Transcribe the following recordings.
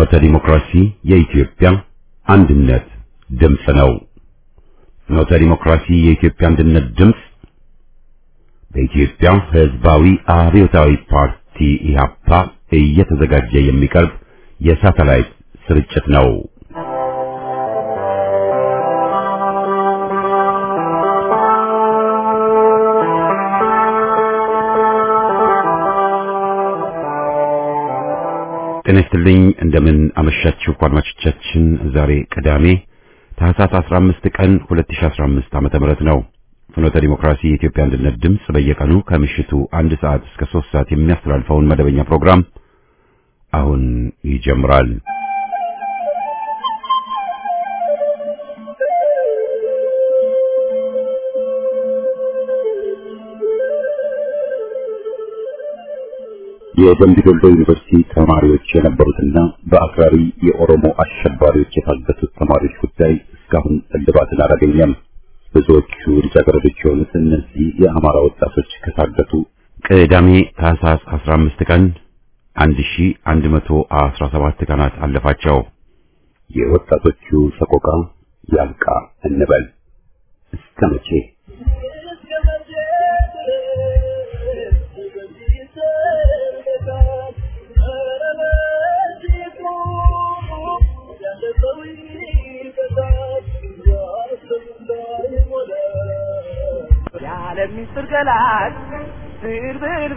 ፍኖተ ዲሞክራሲ የኢትዮጵያ አንድነት ድምፅ ነው። ፍኖተ ዲሞክራሲ የኢትዮጵያ አንድነት ድምፅ በኢትዮጵያ ሕዝባዊ አብዮታዊ ፓርቲ ኢህአፓ እየተዘጋጀ የሚቀርብ የሳተላይት ስርጭት ነው። ጤና ይስጥልኝ እንደምን አመሻችሁ አድማጮቻችን። ዛሬ ቅዳሜ ታህሳስ 15 ቀን 2015 ዓመተ ምህረት ነው። ፍኖተ ዲሞክራሲ የኢትዮጵያ አንድነት ድምፅ በየቀኑ ከምሽቱ አንድ ሰዓት እስከ 3 ሰዓት የሚያስተላልፈውን መደበኛ ፕሮግራም አሁን ይጀምራል። የደምቢ ዶሎ ዩኒቨርሲቲ ተማሪዎች የነበሩትና በአክራሪ የኦሮሞ አሸባሪዎች የታገቱት ተማሪዎች ጉዳይ እስካሁን እልባትን አላገኘም። ብዙዎቹ ልጃገረዶች የሆኑት እነዚህ የአማራ ወጣቶች ከታገቱ ቅዳሜ ታህሳስ 15 ቀን 1117 ቀናት አለፋቸው። የወጣቶቹ ሰቆቃ ያልቃ እንበል እስከ መቼ? ለሚስጥር ገላጭ ብርብርብር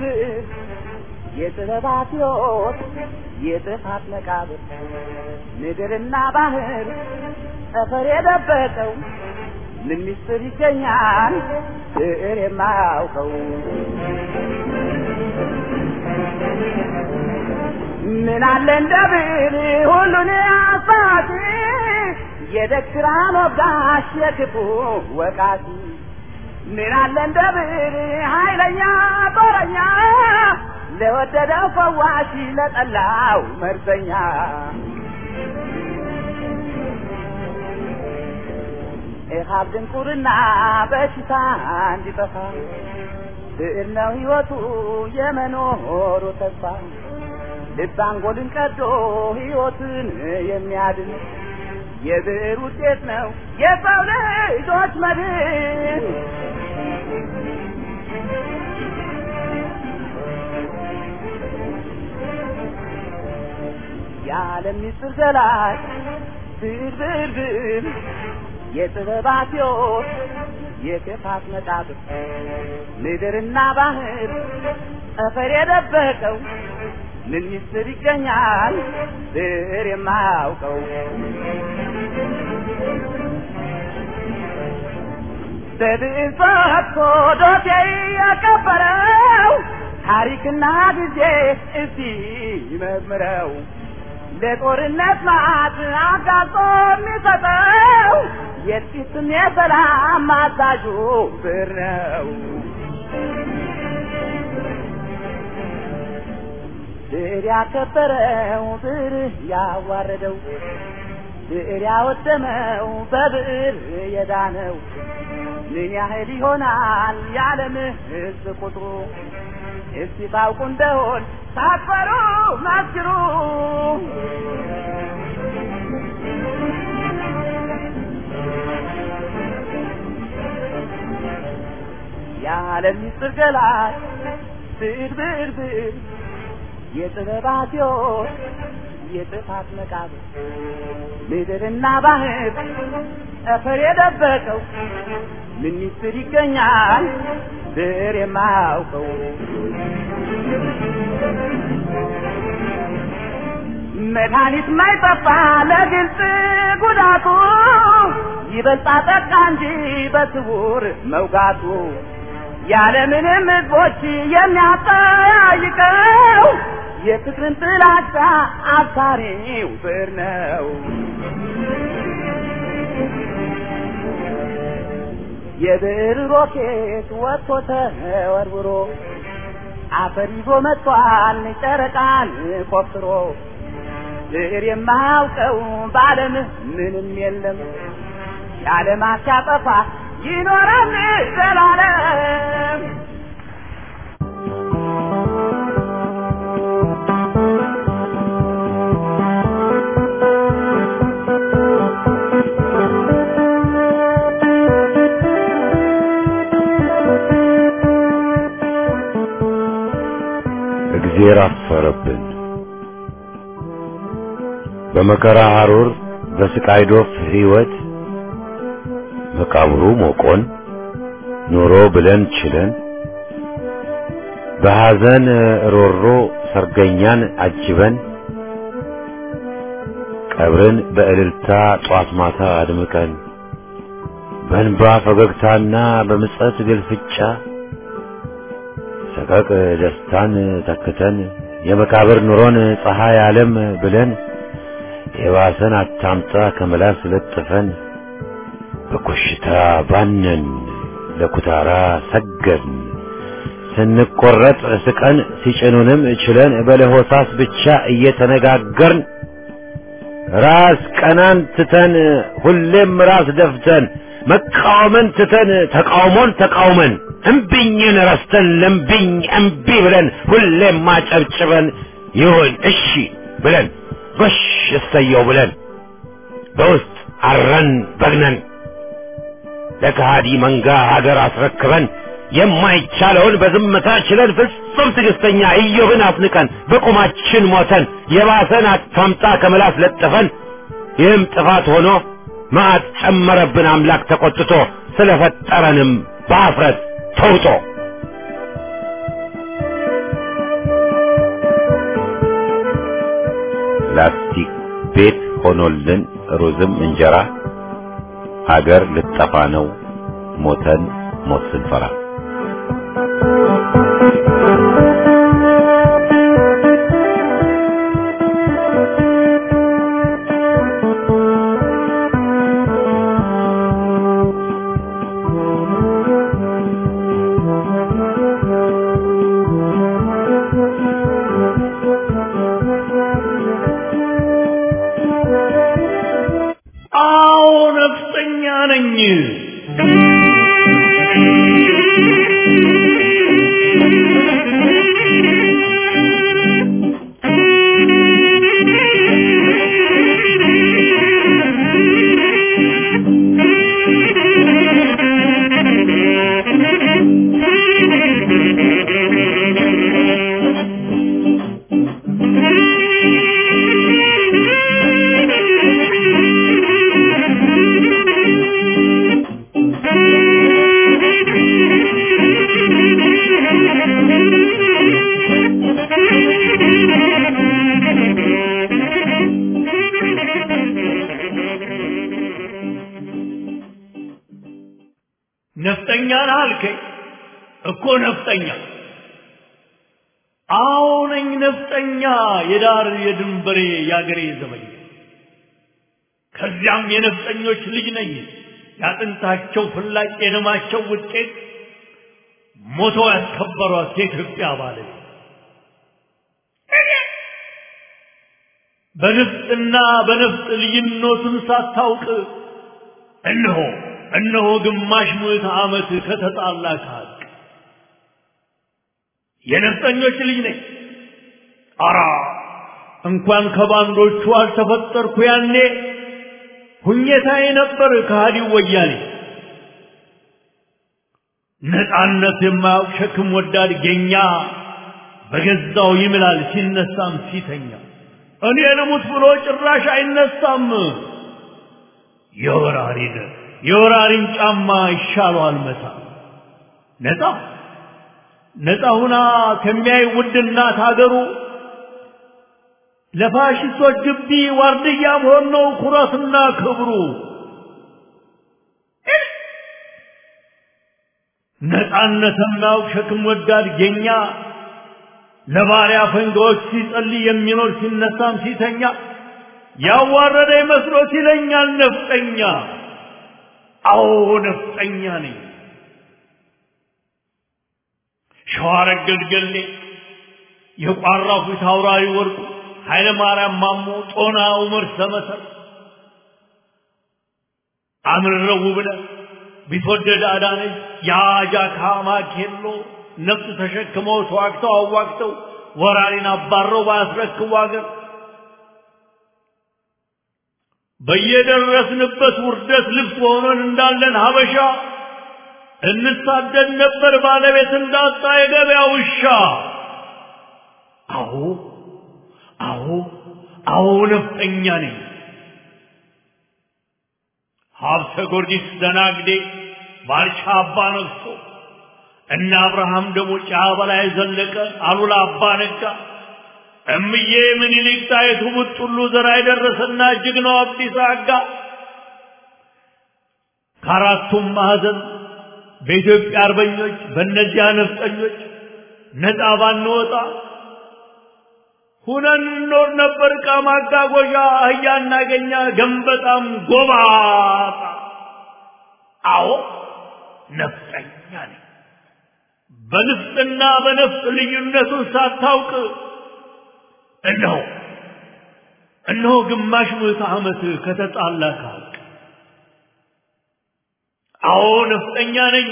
የጥበባት ሕይወት የጥፋት መቃብር ምድርና ባህር ጠፈር የደበቀው ምን ሚስጥር ይገኛል ብዕር የማያውቀው ምን አለ እንደ ብዕር ሁሉን አሳቲ የደክራን ወጋሽ የክፉ ወቃቲ ምን አለ እንደ ብዕር ኃይለኛ ጦረኛ ለወደደው ፈዋሽ ለጠላው መርዘኛ ኢሃብ ድንቁርና በሽታ እንዲጠፋ ብዕር ነው ሕይወቱ የመኖሩ ተስፋ ልብ አንጎልን ቀዶ ሕይወትን የሚያድን የብዕር ውጤት ነው የሰው ልጆች መድን። የዓለም ምስጢር ገላጭ ብዕር ብዕር ብዕር የጥበባት ሕይወት የክፋት መቃብር ምድርና ባህር ጠፈር የደበቀው ምን ምስጢር ይገኛል ብዕር የማያውቀው? በብዕር ፈትቶ ዶሴ ያከበረው ታሪክና ጊዜ እስቲ ይመርምረው። ለጦርነት ማት አጋጦ የሚሰጠው የጥቂትም የሰላም አዛዡ ብዕር ነው። ብዕር ያከበረው ብዕር ያዋረደው ብዕር ያወደመው በብዕር የዳነው ምን ያህል ይሆናል የዓለም ሕዝብ ቁጥሩ? እስቲ ታውቁ እንደሆን ሳትፈሩ መስክሩ። የዓለም ምስጢር ገላጭ ብዕር ብዕር ብዕር የጥበባት ሕይወት የጥፋት መቃብር ምድርና ባህር ጠፈር የደበቀው ምን ምስጢር ይገኛል ብዕር የማያውቀው? መድኃኒት ማይጠፋ ለግልጽ ጉዳቱ ይበልጣ ጠቃ እንጂ በስውር መውጋቱ ያለምንም ሕዝቦች የሚያጠያይቀው የፍቅርን ጥላቻ አብሳሪው ብዕር ነው። የብዕር ሮኬት ወጥቶ ተወርውሮ አፈር ይዞ መጥቷል ጨረቃን ቆፍሮ ብዕር የማያውቀው በዓለም ምንም የለም የዓለማት ሲያጠፋ ይኖራል ዘላለም። እግዜር አፈረብን። በመከራ ሐሩር በስቃይ ዶፍ ሕይወት መቃብሩ ሞቆን ኑሮ ብለን ችለን በሐዘን ሮሮ ሰርገኛን አጅበን ቀብርን በእልልታ ጧት ማታ አድምቀን በእንባ ፈገግታና በምጸት ግልፍጫ ሰቀቅ ደስታን ተክተን የመቃብር ኑሮን ፀሐይ ዓለም ብለን የባሰን አታምጣ ከመላስ ለጥፈን በኮሽታ ባነን ለኩታራ ሰገድን ስንቆረጥ ስቀን ሲጭኑንም ችለን በለሆሳስ ብቻ እየተነጋገርን ራስ ቀናን ትተን ሁሌም ራስ ደፍተን መቃወምን ትተን ተቃውሞን ተቃውመን እምቢኝን ረስተን ለምቢኝ እምቢ ብለን ሁሌም ማጨብጭበን ይሁን እሺ ብለን ጎሽ እሰየው ብለን በውስጥ አረን በግነን ለከሃዲ መንጋ ሀገር አስረክበን የማይቻለውን በዝምታ ችለን ፍጹም ትዕግስተኛ ኢዮብን አስንቀን በቁማችን ሞተን የባሰን አታምጣ ከመላስ ለጥፈን ይህም ጥፋት ሆኖ መዓት ጨመረብን አምላክ ተቆጥቶ ስለፈጠረንም በአፍረት ተውጦ ላስቲክ ቤት ሆኖልን ሩዝም እንጀራ አገር ልጠፋ ነው ሞተን ሞት ስንፈራ አዎ ነፍጠኛ ነኝ። ነፍጠኛ ነህ አልከኝ እኮ ነፍጠኛ። አዎ ነኝ ነፍጠኛ፣ የዳር የድንበሬ የአገሬ ዘበኛ። ከዚያም የነፍጠኞች ልጅ ነኝ፣ ያጥንታቸው ፍላጭ የደማቸው ውጤት ሞተው ያስከበሯት የኢትዮጵያ ባለቤት በንፍጥና በነፍጥ ልዩነቱን ሳታውቅ እነሆ እነሆ ግማሽ ምዕተ ዓመት ከተጣላ ከሀቅ የነፍጠኞች ልጅ ነኝ። አራ እንኳን ከባንዶቹ አልተፈጠርኩ ያኔ ሁኘታዬ ነበር ከሃዲው ወያኔ። ነፃነት የማያውቅ ሸክም ወዳድ ጌኛ በገዛው ይምላል ሲነሳም ሲተኛ እኔ ልሙት ብሎ ጭራሽ አይነሳም። የወራሪን የወራሪን ጫማ ይሻለዋል መታ ነፃ ነፃ ሁና ከሚያይ ውድ እናት ሀገሩ ለፋሽስቶች ግቢ ዋርድያ መሆን ነው ኩራትና ክብሩ። ነፃነት የማያውቅ ሸክም ወዳድ ጌኛ ለባሪያ ፈንጋዎች ሲጸልይ የሚኖር ሲነሳም ሲተኛ ያዋረደ መስሎት ይለኛል ነፍጠኛ። አዎ ነፍጠኛ ነኝ። ሸዋረገድ ገሌ የቋራው ፊት አውራሪ ወርቁ ኃይለ ማርያም ማሞ ጦና ዑመር ሰመሰር አምረው ብለህ ቢትወደድ አዳነች የአጃካ ማኬሎ ነፍጥ ተሸክመው ተዋግተው አዋግተው ወራሪን አባረው ባያስረክቡ አገር በየደረስንበት ውርደት ልብስ ሆነን እንዳለን ሀበሻ እንሳደድ ነበር ባለቤት እንዳጣ የገበያ ውሻ። አዎ አዎ አዎ ነፍጠኛ ነኝ። ሀብተ ጊዮርጊስ ደናግዴ ባልቻ አባ ነግሶ እነ አብርሃም ደሞ ጫ በላይ ዘለቀ አሉላ አባ ነጋ እምዬ ምኒልክ ጣይቱ ቡጥሉ ዘራ የደረሰና ጀግናው አብዲሳ አጋ ከአራቱም ማዕዘን በኢትዮጵያ አርበኞች በእነዚያ ነፍጠኞች ነፃ ባንወጣ ሁነን እንኖር ነበር። ዕቃ ማጓጓዣ አህያ እናገኛ ገንበጣም ጎባጣ። አዎ ነፍጠኛ ነኝ። በንፍጥና በነፍጥ ልዩነቱን ሳታውቅ እነሆ እነሆ ግማሽ ምዕተ ዓመት ከተጣላ ካልቅ አዎ ነፍጠኛ ነኝ።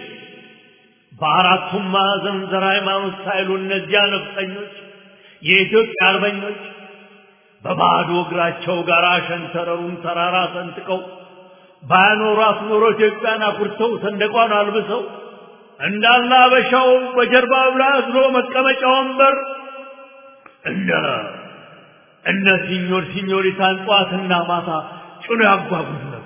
በአራቱም ማዕዘን ዘር ሃይማኖት ሳይሉ እነዚያ ነፍጠኞች የኢትዮጵያ አርበኞች በባዶ እግራቸው ጋር ሸንተረሩን ተራራ ሰንጥቀው ባያኖሯት ኖሮ ኢትዮጵያን አኩርተው ሰንደቋን አልብሰው እንዳለ አበሻው በጀርባ ብላ አዝሎ መቀመጫ ወንበር እነ እነ ሲኞር ሲኞሪታን ጠዋትና ማታ ጭኖ ያጓጉዝ ነበር።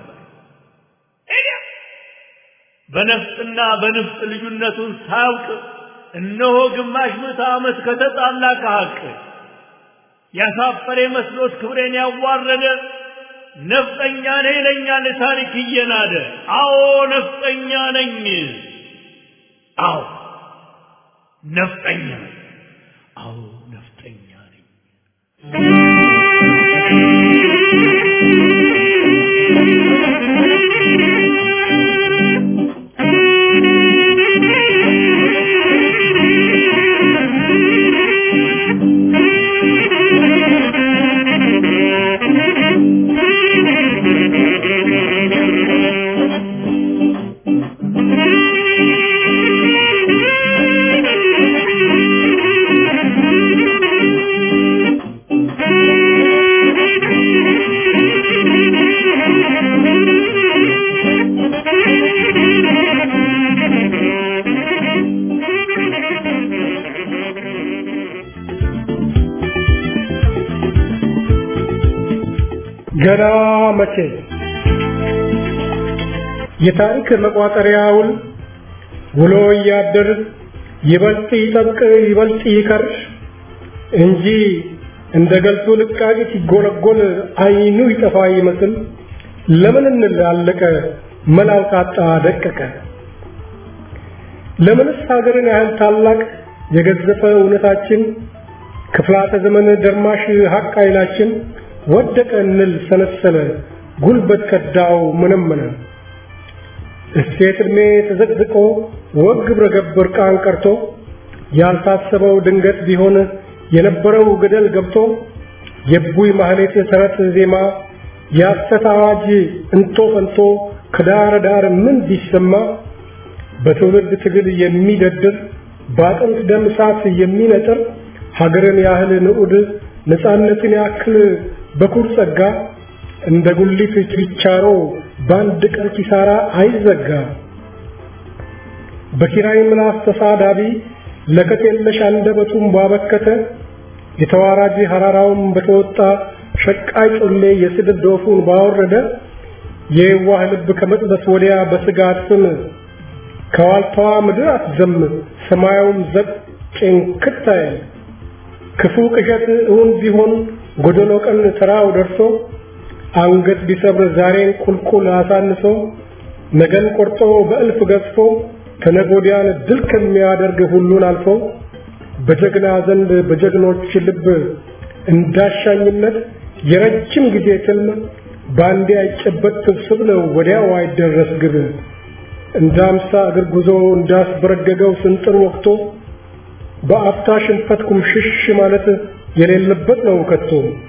በነፍጥና በንፍጥ ልዩነቱን ሳያውቅ እነሆ ግማሽ ምዕተ ዓመት ከተጣላ ከሐቅ ያሳፈረ መስሎት ክብሬን ያዋረደ ነፍጠኛ ነኝ ይለኛል ታሪክ እየናደ። አዎ ነፍጠኛ ነኝ። አዎ ነፍጠኛ ነኝ። አዎ ነፍጠኛ ነኝ። ገና መቼ የታሪክ መቋጠሪያውን ውሎ እያደር ይበልጥ ይጠብቅ ይበልጥ ይከር እንጂ እንደ ገልቱ ልቃቂ ሲጎለጎል አይኑ ይጠፋ ይመስል ለምን እንላለቀ መላው ታጣ ደቀቀ ለምንስ ሀገርን ያህል ታላቅ የገዘፈ እውነታችን ክፍላተ ዘመን ደርማሽ ሀቅ ኃይላችን ወደቀ እንል ሰነሰለ ጉልበት ከዳው ምንምነ እሴት ዕድሜ ተዘቅዝቆ ወግ ግብረ ገብ እርቃን ቀርቶ ያልታሰበው ድንገት ቢሆን የነበረው ገደል ገብቶ የቡይ ማህሌት ተረት ዜማ የሐሰት አዋጅ እንቶ ፈንቶ ከዳር ዳር ምን ቢሰማ በትውልድ ትግል የሚደድር በአጥንት ደም እሳት የሚነጥር ሀገርን ያህል ንዑድ ነፃነትን ያክል በኩር ጸጋ እንደ ጉሊት ችርቻሮ በአንድ ቀን ኪሳራ አይዘጋ። በኪራይ ምላስ ተሳዳቢ ለከት የለሽ አንደበቱን ባበከተ የተዋራጅ ሐራራውን በተወጣ ሸቃይ ጮሌ የስድብ ዶፉን ባወረደ የዋህ ልብ ከመጥበስ ወዲያ በስጋት ስም ከዋልታዋ ምድር አትዘም ሰማያውም ዘቅ ጭንክት አይል ክፉ ቅዠት እውን ቢሆን ጎደሎ ቀን ተራው ደርሶ አንገት ቢሰብር ዛሬን ቁልቁል አሳንሶ ነገን ቆርጦ በእልፍ ገዝፎ ከነጎዲያን ድል ከሚያደርግ ሁሉን አልፎ በጀግና ዘንድ በጀግኖች ልብ እንዳሻኝነት የረጅም ጊዜ ትልም በአንዴ አይጨበጥ ስብስብ ነው ወዲያው አይደረስ ግብ እንደ አምሳ እግር ጉዞ እንዳስበረገገው ስንጥር ወቅቶ በአፍታ ሽንፈት ኩምሽሽ ማለት የሌለበት ነው ከቶ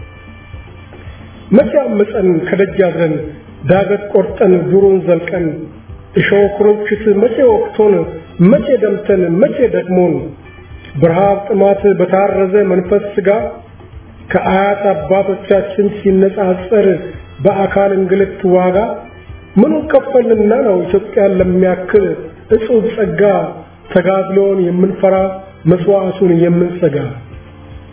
መቼ አመፀን ከደጅ አድረን ዳገት ቆርጠን ዱሩን ዘልቀን እሾህ ኩርንችት መቼ ወቅቶን መቼ ደምተን መቼ ደክሞን በረሃብ ጥማት በታረዘ መንፈስ ስጋ ከአያት አባቶቻችን ሲነጻጸር በአካል እንግልት ዋጋ ምኑ ከፈልንና ነው ኢትዮጵያን ለሚያክል እጹብ ጸጋ ተጋድሎን የምንፈራ መስዋዕቱን የምንሰጋ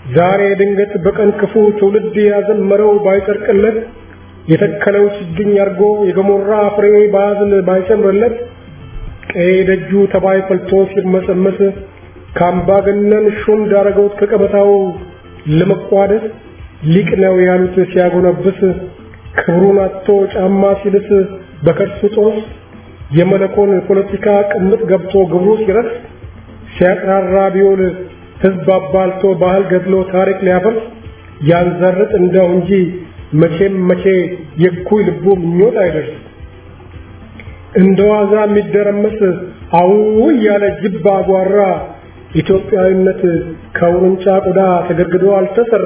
ዛሬ ድንገት በቀን ክፉ ትውልድ ያዘመረው ባይጸድቅለት የተከለው ችግኝ አርጎ የገሞራ ፍሬ ባዝል ባይሰምርለት ቀይ ደጁ ተባይ ፈልቶ ሲርመሰመስ ከአምባገነን ሹም ዳረገውት ከቀበታው ለመቋደስ ሊቅ ነው ያሉት ሲያጎነብስ ክብሩን አጥቶ ጫማ ሲልስ በከርሱ ጦስ የመለኮን ፖለቲካ ቅምጥ ገብቶ ግብሩ ሲረስ ሲያቅራራ ቢውል ህዝብ አባልቶ ባህል ገድሎ ታሪክ ሊያፈርስ ያንዘርጥ እንደው እንጂ መቼም መቼ የኩይ ልቡ ምኞት አይደርስ እንደ ዋዛ የሚደረመስ አው ያለ ጅብ አጓራ ኢትዮጵያዊነት ከውርንጫ ቆዳ ተገድግዶ አልተሰራ።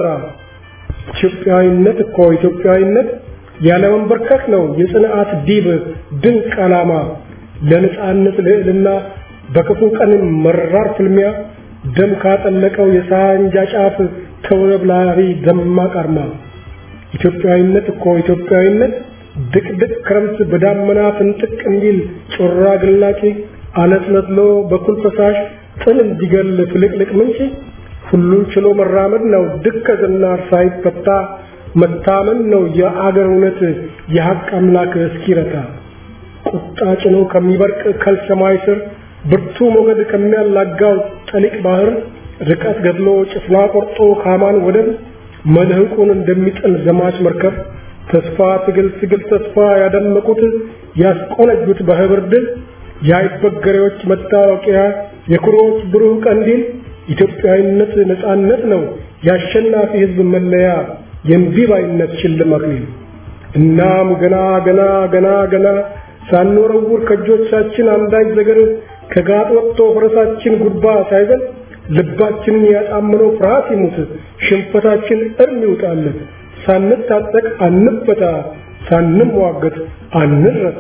ኢትዮጵያዊነት እኮ ኢትዮጵያዊነት ያለ መንበርከክ ነው የጽንዓት ዲብ ድንቅ ዓላማ ለነጻነት ልዕልና በክፉ ቀን መራር ፍልሚያ ደም ካጠለቀው የሳንጃ ጫፍ ተውለብላሪ ደማቅ አርማ ኢትዮጵያዊነት እኮ ኢትዮጵያዊነት ድቅድቅ ክረምት በዳመና ፍንጥቅ እንዲል ጮራ ግላጭ አለስለስሎ በኩል ፈሳሽ ጥል እንዲገል ፍልቅልቅ ምንጭ ሁሉን ችሎ መራመድ ነው ድከዝና ሳይፈታ መታመን ነው የአገር እውነት የሐቅ አምላክ እስኪረታ ቁጣ ጭኖ ከሚበርቅ ከልሰማይ ስር ብርቱ ሞገድ ከሚያላጋው ጠሊቅ ባህር ርቀት ገድሎ ጭፍና ቆርጦ ካማን ወደብ መልህቁን እንደሚጥል ዘማች መርከብ ተስፋ ትግል ትግል ተስፋ ያደመቁት ያስቆነጁት በህብር ድል የአይበገሬዎች መታወቂያ የኩሮዎች ብሩህ ቀንዲል ኢትዮጵያዊነት ነጻነት ነው የአሸናፊ ህዝብ መለያ የእምቢባይነት ሽልም አክሊል እናም ገና ገና ገና ገና ሳንወረውር ከእጆቻችን አንዳች ዘገር ከጋጥ ወጥቶ ፈረሳችን ጉድባ ሳይዘል ልባችንን ያጣምነው ፍርሃት ይሙት ሽንፈታችን እርም ይውጣለት ሳንታጠቅ አንፈታ ሳንሟገት አንረታ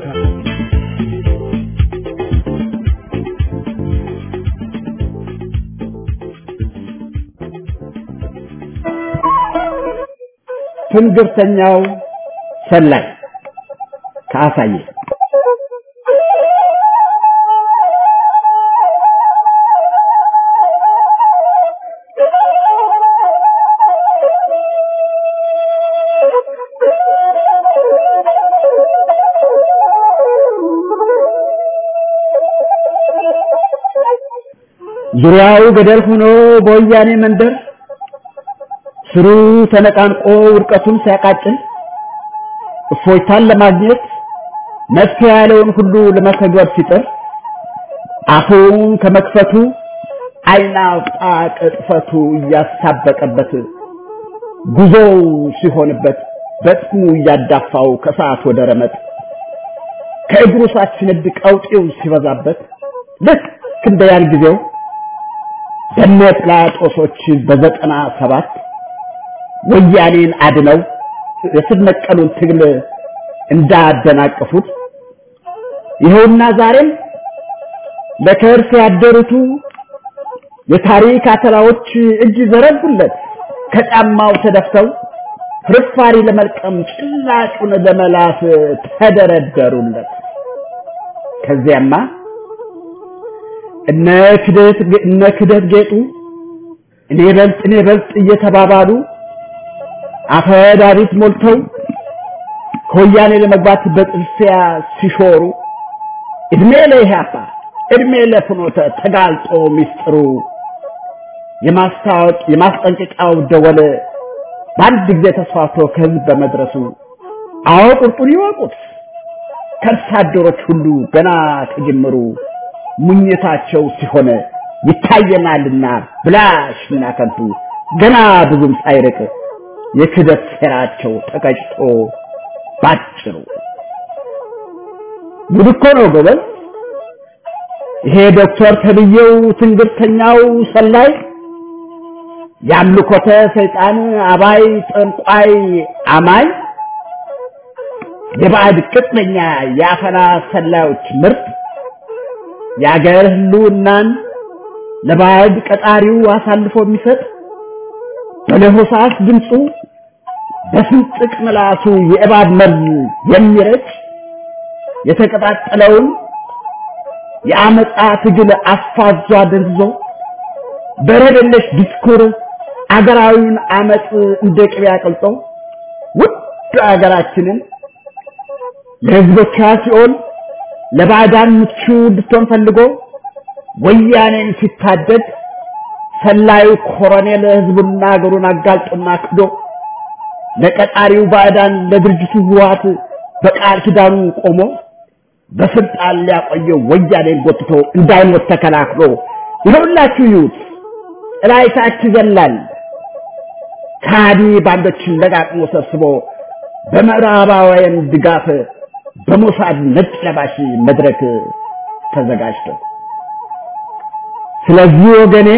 ትንግርተኛው ሰላይ ከአሳየ ዙሪያው ገደል ሆኖ በወያኔ መንደር ስሩ ተነቃንቆ ውድቀቱን ሲያቃጭል እፎይታን ለማግኘት መፍትሄ ያለውን ሁሉ ለመተግበር ሲጥር አፉን ከመክፈቱ ዓይን አውጣ ቅጥፈቱ እያሳበቀበት ጉዞው ሲሆንበት በጥሙ እያዳፋው ከሰዓት ወደ ረመጥ ከእግሩ ሳትነድ ቀውጤው ሲበዛበት ልክ እንደ ያን ጊዜው በነ ጲላጦሶች በዘጠና ሰባት ወያኔን አድነው የስር ነቀሉን ትግል እንዳደናቀፉት ይኸውና ዛሬም ለከርስ ያደሩቱ የታሪክ አተላዎች እጅ ዘረጉለት ከጫማው ተደፍተው ፍርፋሪ ለመልቀም ጭላጩን ለመላስ ተደረደሩለት። ከዚያማ እነ ክደት እነ ክደት ጌጡ እኔ በልጥ እኔ በልጥ እየተባባሉ አፈ ዳዊት ሞልተው ከወያኔ ለመግባት በጥልፊያ ሲሾሩ እድሜ ለኢህአፓ እድሜ ለፍኖተ ተጋልጦ ሚስጥሩ የማስታወቅ የማስጠንቀቂያው ደወል በአንድ ጊዜ ተስፋፍቶ ከህዝብ በመድረሱ አዎ ቁርጡን ይወቁት ከርሳ አደሮች ሁሉ ገና ከጅምሩ ሙኝታቸው ሲሆን ይታየናልና ብላሽና ከንቱ ገና ብዙም ሳይርቅ የክደት ሴራቸው ተቀጭቶ ባጭሩ ጉድ እኮ ነው ጎበዝ። ይሄ ዶክተር ተብዬው ትንግርተኛው ሰላይ የአምልኮተ ሰይጣን አባይ ጠንቋይ አማኝ የባዕድ ቅጥነኛ የአፈና ሰላዮች ምርት የአገር ህልውናን ለባዕድ ቀጣሪው አሳልፎ የሚሰጥ በለሆሳስ ድምፁ በስንጥቅ ምላሱ የእባብ መርዝ የሚረጭ የተቀጣጠለውን የአመፃ ትግል አፋዟ ደንዝዞ በረደለሽ ዲስኩር አገራዊውን አመፅ እንደ ቅቤ አቅልጦ ውድ አገራችንን ለህዝቦቿ ሲኦል ለባዕዳን ምቹ እንድትሆን ፈልጎ ወያኔን ሲታደድ ሰላዩ ኮሎኔል ህዝቡና አገሩን አጋልጦና ክዶ ለቀጣሪው ባዕዳን ለድርጅቱ ህወሓት በቃል ኪዳኑ ቆሞ በስልጣን ሊያቆየው ወያኔን ጎትቶ እንዳይሞት ተከላክሎ ይኸውላችሁ ይዩት ጥላይታች ይዘላል ከሃዲ ባንዶችን ለቃቅሞ ሰብስቦ በምዕራባውያን ድጋፍ በሞሳድ ነጭ ለባሽ መድረክ ተዘጋጅቶ ስለዚህ ወገኔ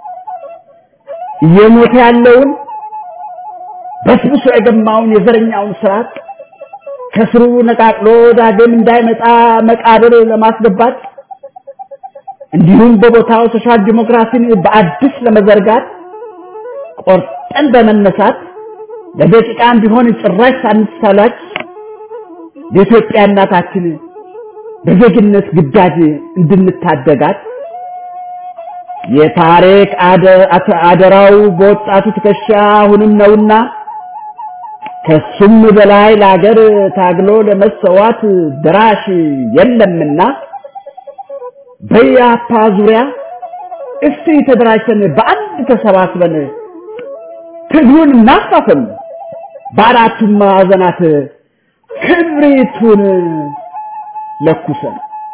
እየሞተ ያለውን በስብሶ የገማውን የዘረኛውን ስርዓት ከስሩ ነቃቅሎ ዳግም እንዳይመጣ መቃብር ለማስገባት እንዲሁም በቦታው ሶሻል ዲሞክራሲን በአዲስ ለመዘርጋት ቆርጠን በመነሳት ለደቂቃም ቢሆን ጭራሽ ሳንሳላች የኢትዮጵያ እናታችን በዜግነት ግዳጅ እንድንታደጋት የታሪክ አደራው በወጣቱ ትከሻ አሁንም ነውና ከሱም በላይ ለአገር ታግሎ ለመሰዋት ድራሽ የለምና በያፓ ዙሪያ እስቲ ተደራጅተን በአንድ ተሰባስበን ትግሉን እናፋፍም፣ በአራቱም ማዕዘናት ክብሪቱን ለኩሰን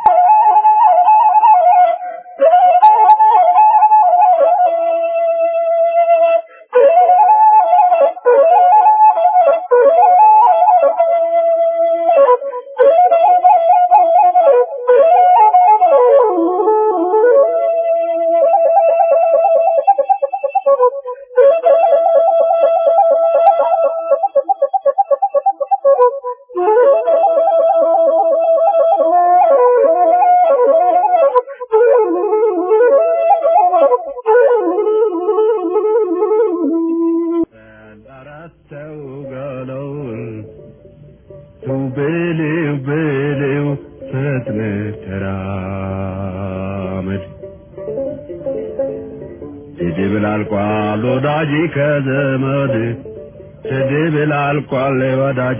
ስድብ አልቋል ወዳጅ ከዘመድ ስድብ አልቋል ወዳጅ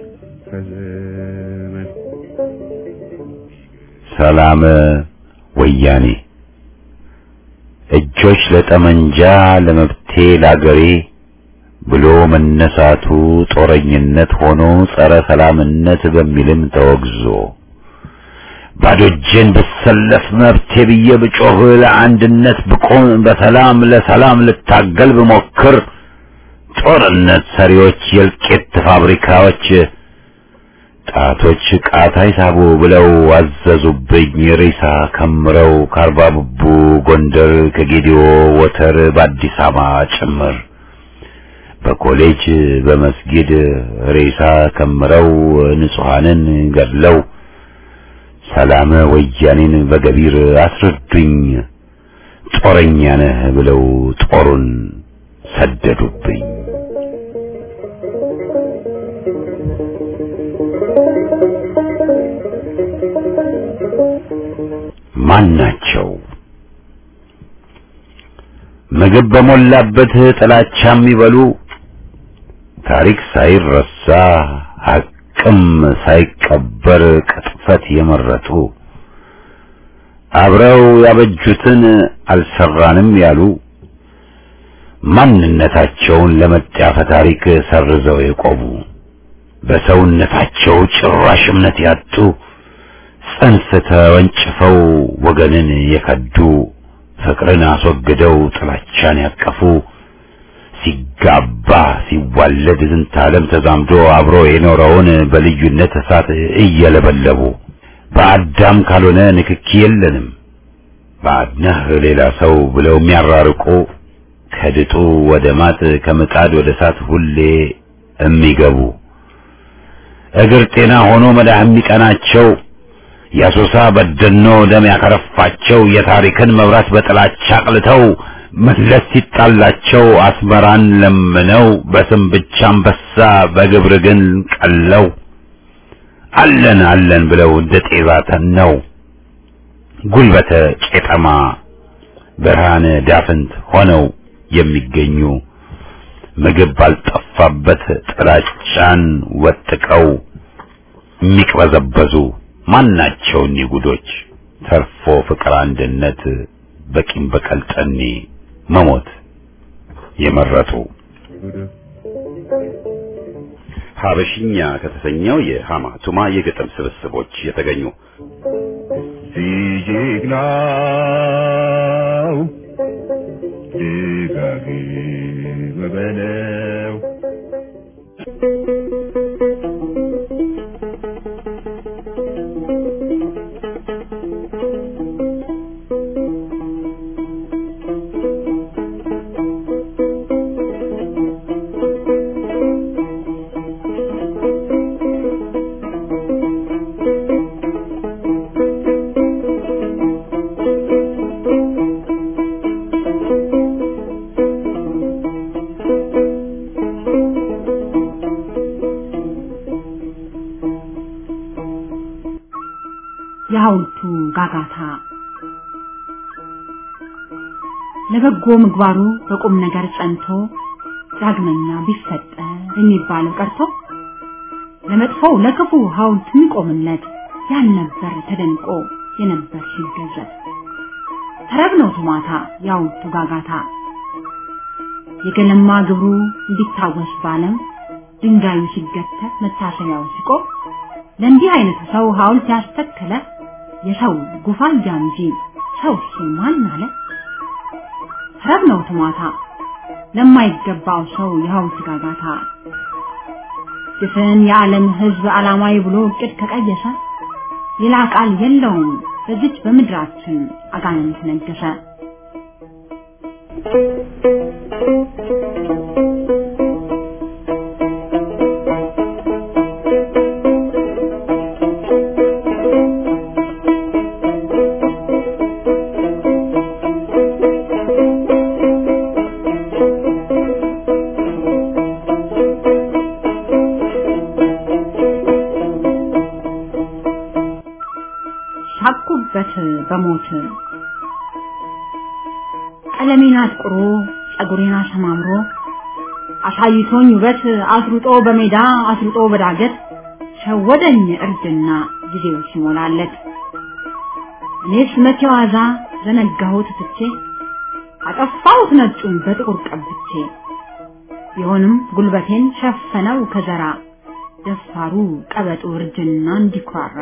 ከዘመድ ሰላም ወያኔ እጆች ለጠመንጃ ለመብቴ ላገሬ ብሎ መነሳቱ ጦረኝነት ሆኖ ጸረ ሰላምነት በሚልም ተወግዞ ባዶ እጄን ብሰለፍ መብቴ ብዬ ብጮህ ለአንድነት ብቆም በሰላም ለሰላም ልታገል ብሞክር ጦርነት ሰሪዎች የእልቂት ፋብሪካዎች ጣቶች ቃታ ይሳቡ ብለው አዘዙብኝ ሬሳ ከምረው ከአርባ ብቡ ጎንደር ከጌዲዮ ወተር በአዲስ አበባ ጭምር በኮሌጅ በመስጊድ ሬሳ ከምረው ንጹሐንን ገድለው ሰላም ወያኔን በገቢር አስረዱኝ ጦረኛ ነህ ብለው ጦሩን ሰደዱብኝ። ማን ናቸው? ምግብ በሞላበት ጥላቻ የሚበሉ ታሪክ ሳይረሳ ሐቅም ሳይቀበር ቅጥፈት የመረጡ አብረው ያበጁትን አልሰራንም ያሉ ማንነታቸውን ለመጣፈ ታሪክ ሰርዘው የቆሙ በሰውነታቸው ጭራሽ እምነት ያጡ ጽንፍ ተወንጭፈው ወገንን የከዱ ፍቅርን አስወግደው ጥላቻን ያቀፉ ሲጋባ ሲዋለድ ዝንተ ዓለም ተዛምዶ አብሮ የኖረውን በልዩነት እሳት እየለበለቡ በአዳም ካልሆነ ንክኪ የለንም ባድነህ ሌላ ሰው ብለው የሚያራርቁ ከድጡ ወደ ማጥ ከምጣድ ወደ እሳት ሁሌ የሚገቡ እግር ጤና ሆኖ መዳህ የሚቀናቸው የአሶሳ በደኖ ደም ያከረፋቸው የታሪክን መብራት በጥላቻ አቅልተው መለስ ሲጣላቸው አስመራን ለምነው በስም ብቻ አንበሳ በግብር ግን ቀለው አለን አለን ብለው እንደ ጤዛ ተነው ጉልበተ ቄጠማ ብርሃነ ዳፍንት ሆነው የሚገኙ ምግብ ባልጠፋበት ጥላቻን ወጥቀው የሚቅበዘበዙ ማናቸው እኒህ ጉዶች ተርፎ ፍቅር አንድነት በቂም በቀል ጠኔ መሞት የመረጡ ሀበሽኛ ከተሰኘው የሃማ ቱማ የግጥም ስብስቦች የተገኙ ሲጀግናው ደጋግም በለው የሐውልቱ ጋጋታ ለበጎ ምግባሩ በቁም ነገር ጸንቶ ዳግመኛ ቢፈጠር የሚባለው ቀርቶ ለመጥፎው ለክፉ ሐውልት የሚቆምለት ያልነበር ተደንቆ የነበር ሲገዘት ተረብ ነው ቱማታ የሐውልቱ ጋጋታ የገለማ ግብሩ እንዲታወስ ባለም ድንጋዩ ሲገተር መታሰቢያው ሲቆም ለእንዲህ አይነቱ ሰው ሐውልት ያስተከለ የሰው ጉፋያ እንጂ ሰው ማን አለ? ረብ ነው ትሟታ ለማይገባው ሰው የሐውልት ጋጋታ ድፍን የዓለም ሕዝብ ዓላማዊ ብሎ እቅድ ከቀየሰ ሌላ ቃል የለውም በዚች በምድራችን አጋንንት ነገሰ። ሳቁበት በሞት ቀለሜን አጥቁሮ ጸጉሬን አሰማምሮ አሳይቶኝ ውበት አስሩጦ በሜዳ አስሩጦ በዳገት ሸወደኝ እርጅና ጊዜው ሲሞላለት እኔስ መቼ ዋዛ ዘነጋሁት ትቼ አጠፋሁት ነጩን በጥቁር ቀብቼ ቢሆንም ጉልበቴን ሸፈነው ከዘራ ደፋሩ ቀበጡ እርጅና እንዲኩራራ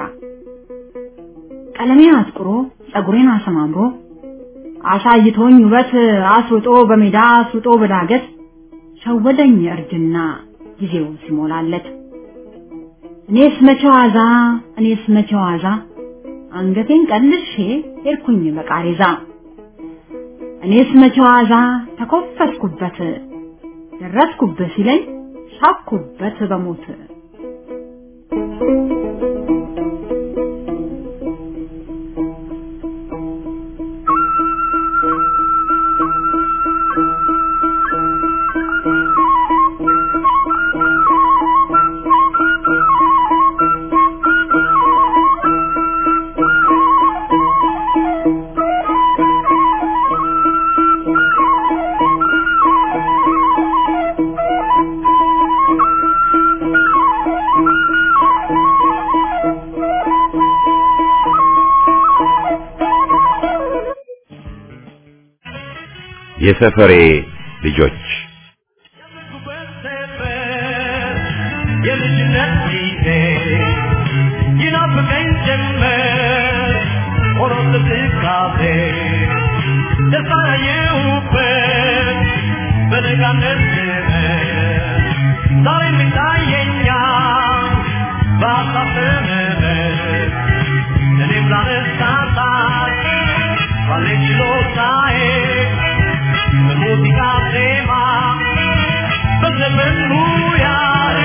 ቀለሜን አጥቁሮ ጸጉሬን አሰማምሮ አሳይቶኝ ውበት አስሩጦ በሜዳ አስሩጦ በዳገት ሸወደኝ እርጅና ጊዜው ሲሞላለት እኔስ መቼ ዋዛ እኔስ መቼ ዋዛ አንገቴን ቀልሼ ሄድኩኝ በቃሬዛ እኔስ መቼ ዋዛ ተኮፈስኩበት ደረስኩበት ሲለኝ ሳኩበት በሞት የሰፈሬ ልጆች የልጅነት ጊዜ ይናፍቀኝ ጀመር ሆኖ ትካዜ ደስታ ያየሁበት በነጋነት ዘመን ዛሬ የሚታየኛል በሀሳብ ተመመን እኔም ላነሳሳት ባለኝ ችሎታዬ በሙዚቃ ዜማ በዘመን ሙያዬ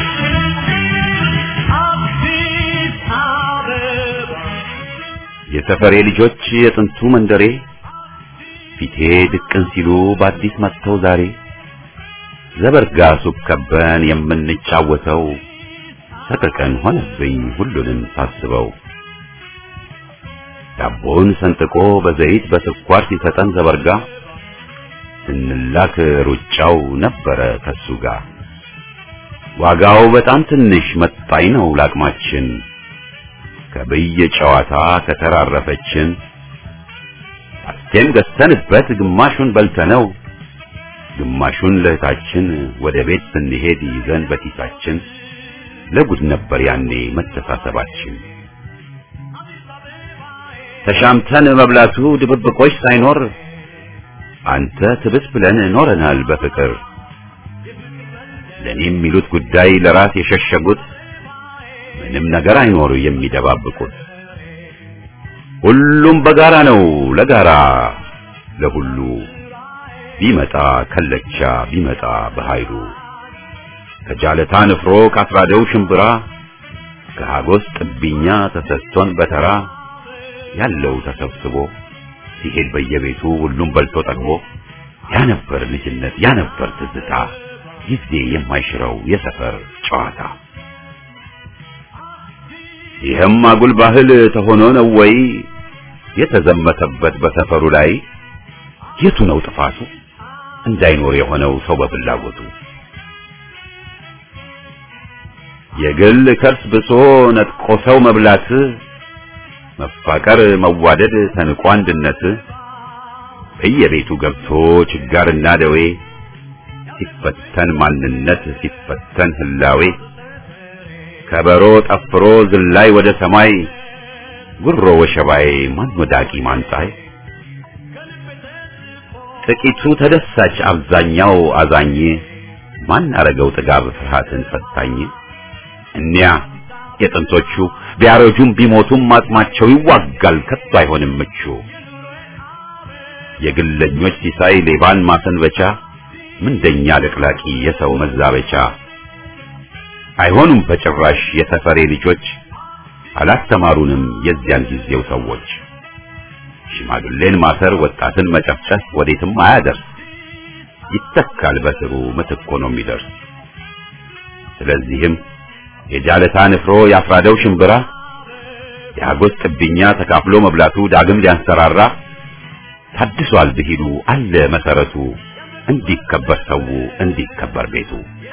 አዲስ አበባ የሰፈሬ ልጆች የጥንቱ መንደሬ ፊቴ ድቅን ሲሉ በአዲስ መጥተው ዛሬ ዘበርጋ ሱቅ ከበን የምንጫወተው ሰቀቀን ሆነብኝ ሁሉንም ሳስበው ዳቦን ሰንጥቆ በዘይት በስኳር ሲሰጠን ዘበርጋ ስንላክ ሩጫው ነበረ ከሱ ጋር ዋጋው በጣም ትንሽ መጣኝ ነው ላቅማችን ከብየ ጨዋታ ከተራረፈችን አስቴም ገዝተንበት ግማሹን በልተነው ግማሹን ለእህታችን ወደ ቤት ስንሄድ ይዘን በኪሳችን ለጉድ ነበር ያኔ መተሳሰባችን። ተሻምተን መብላቱ ድብብቆች ሳይኖር አንተ ትብስ ብለን ኖረናል በፍቅር ለኔ የሚሉት ጉዳይ ለራስ የሸሸጉት ምንም ነገር አይኖር የሚደባብቁት ሁሉም በጋራ ነው ለጋራ ለሁሉ ቢመጣ ከለቻ ቢመጣ በኃይሉ ከጃለታ ንፍሮ ካስራደው ሽምብራ ከሃጎስ ጥብኛ ተሰጥቶን በተራ ያለው ተሰብስቦ ሲሄድ በየቤቱ ሁሉም በልቶ ጠግቦ ያ ነበር ልጅነት ያ ነበር ትዝታ ጊዜ የማይሽረው የሰፈር ጨዋታ ይህም አጉል ባህል ተሆኖ ነው ወይ የተዘመተበት በሰፈሩ ላይ የቱ ነው ጥፋቱ እንዳይኖር የሆነው ሰው በፍላጎቱ የግል ከርስ ብሶ ነጥቆ ሰው መብላት መፋቀር መዋደድ ተንቆ አንድነት በየቤቱ ገብቶ ችጋርና ደዌ ሲፈተን ማንነት ሲፈተን ህላዌ ከበሮ ጠፍሮ ዝላይ ወደ ሰማይ ጉሮ ወሸባይ ማን ወዳቂ ማንጣይ ጥቂቱ ተደሳች አብዛኛው አዛኝ ማን አረገው ጥጋብ ፍርሃትን ፈታኝ እኒያ የጥንቶቹ ቢያረጁም ቢሞቱም አጽማቸው ይዋጋል ከቶ አይሆንም ምቹ የግለኞች ሲሳይ ሌባን ማሰንበቻ ምንደኛ ለቅላቂ የሰው መዛበቻ አይሆኑም በጭራሽ የሰፈሬ ልጆች አላስተማሩንም የዚያን ጊዜው ሰዎች ሽማግሌን ማሰር ወጣትን መጨፍጨፍ ወዴትም አያደርስ ይተካል በስሩ ምትክ ሆኖ የሚደርስ ስለዚህም የጃለታ ንፍሮ ያፍራደው ሽምብራ የአጎስ ጥብኛ ተካፍሎ መብላቱ ዳግም ሊያንሰራራ ታድሷል ብሂሉ አለ መሰረቱ እንዲከበር ሰው እንዲከበር ቤቱ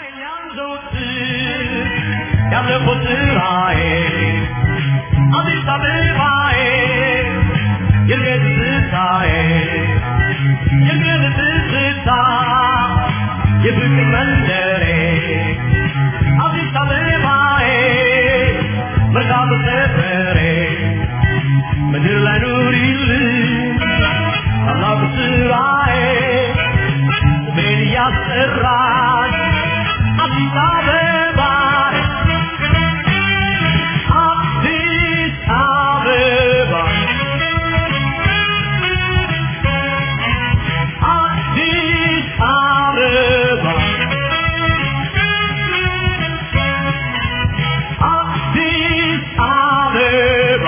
ያለፈው ስራዬ አዲስ አበባዬ የልቤ ትዝታዬ የልቤ ትዝታ የፍቅር መንደሬ አዲስ አበባዬ መርካቶ ሰፈሬ ምድር ላይ ኑሪልኝ ታላቁ ስራዬ ስሜን እያስጠራች አዲስ አበባ አዲስ አበባ አዲስ አበባ አዲስ አበባ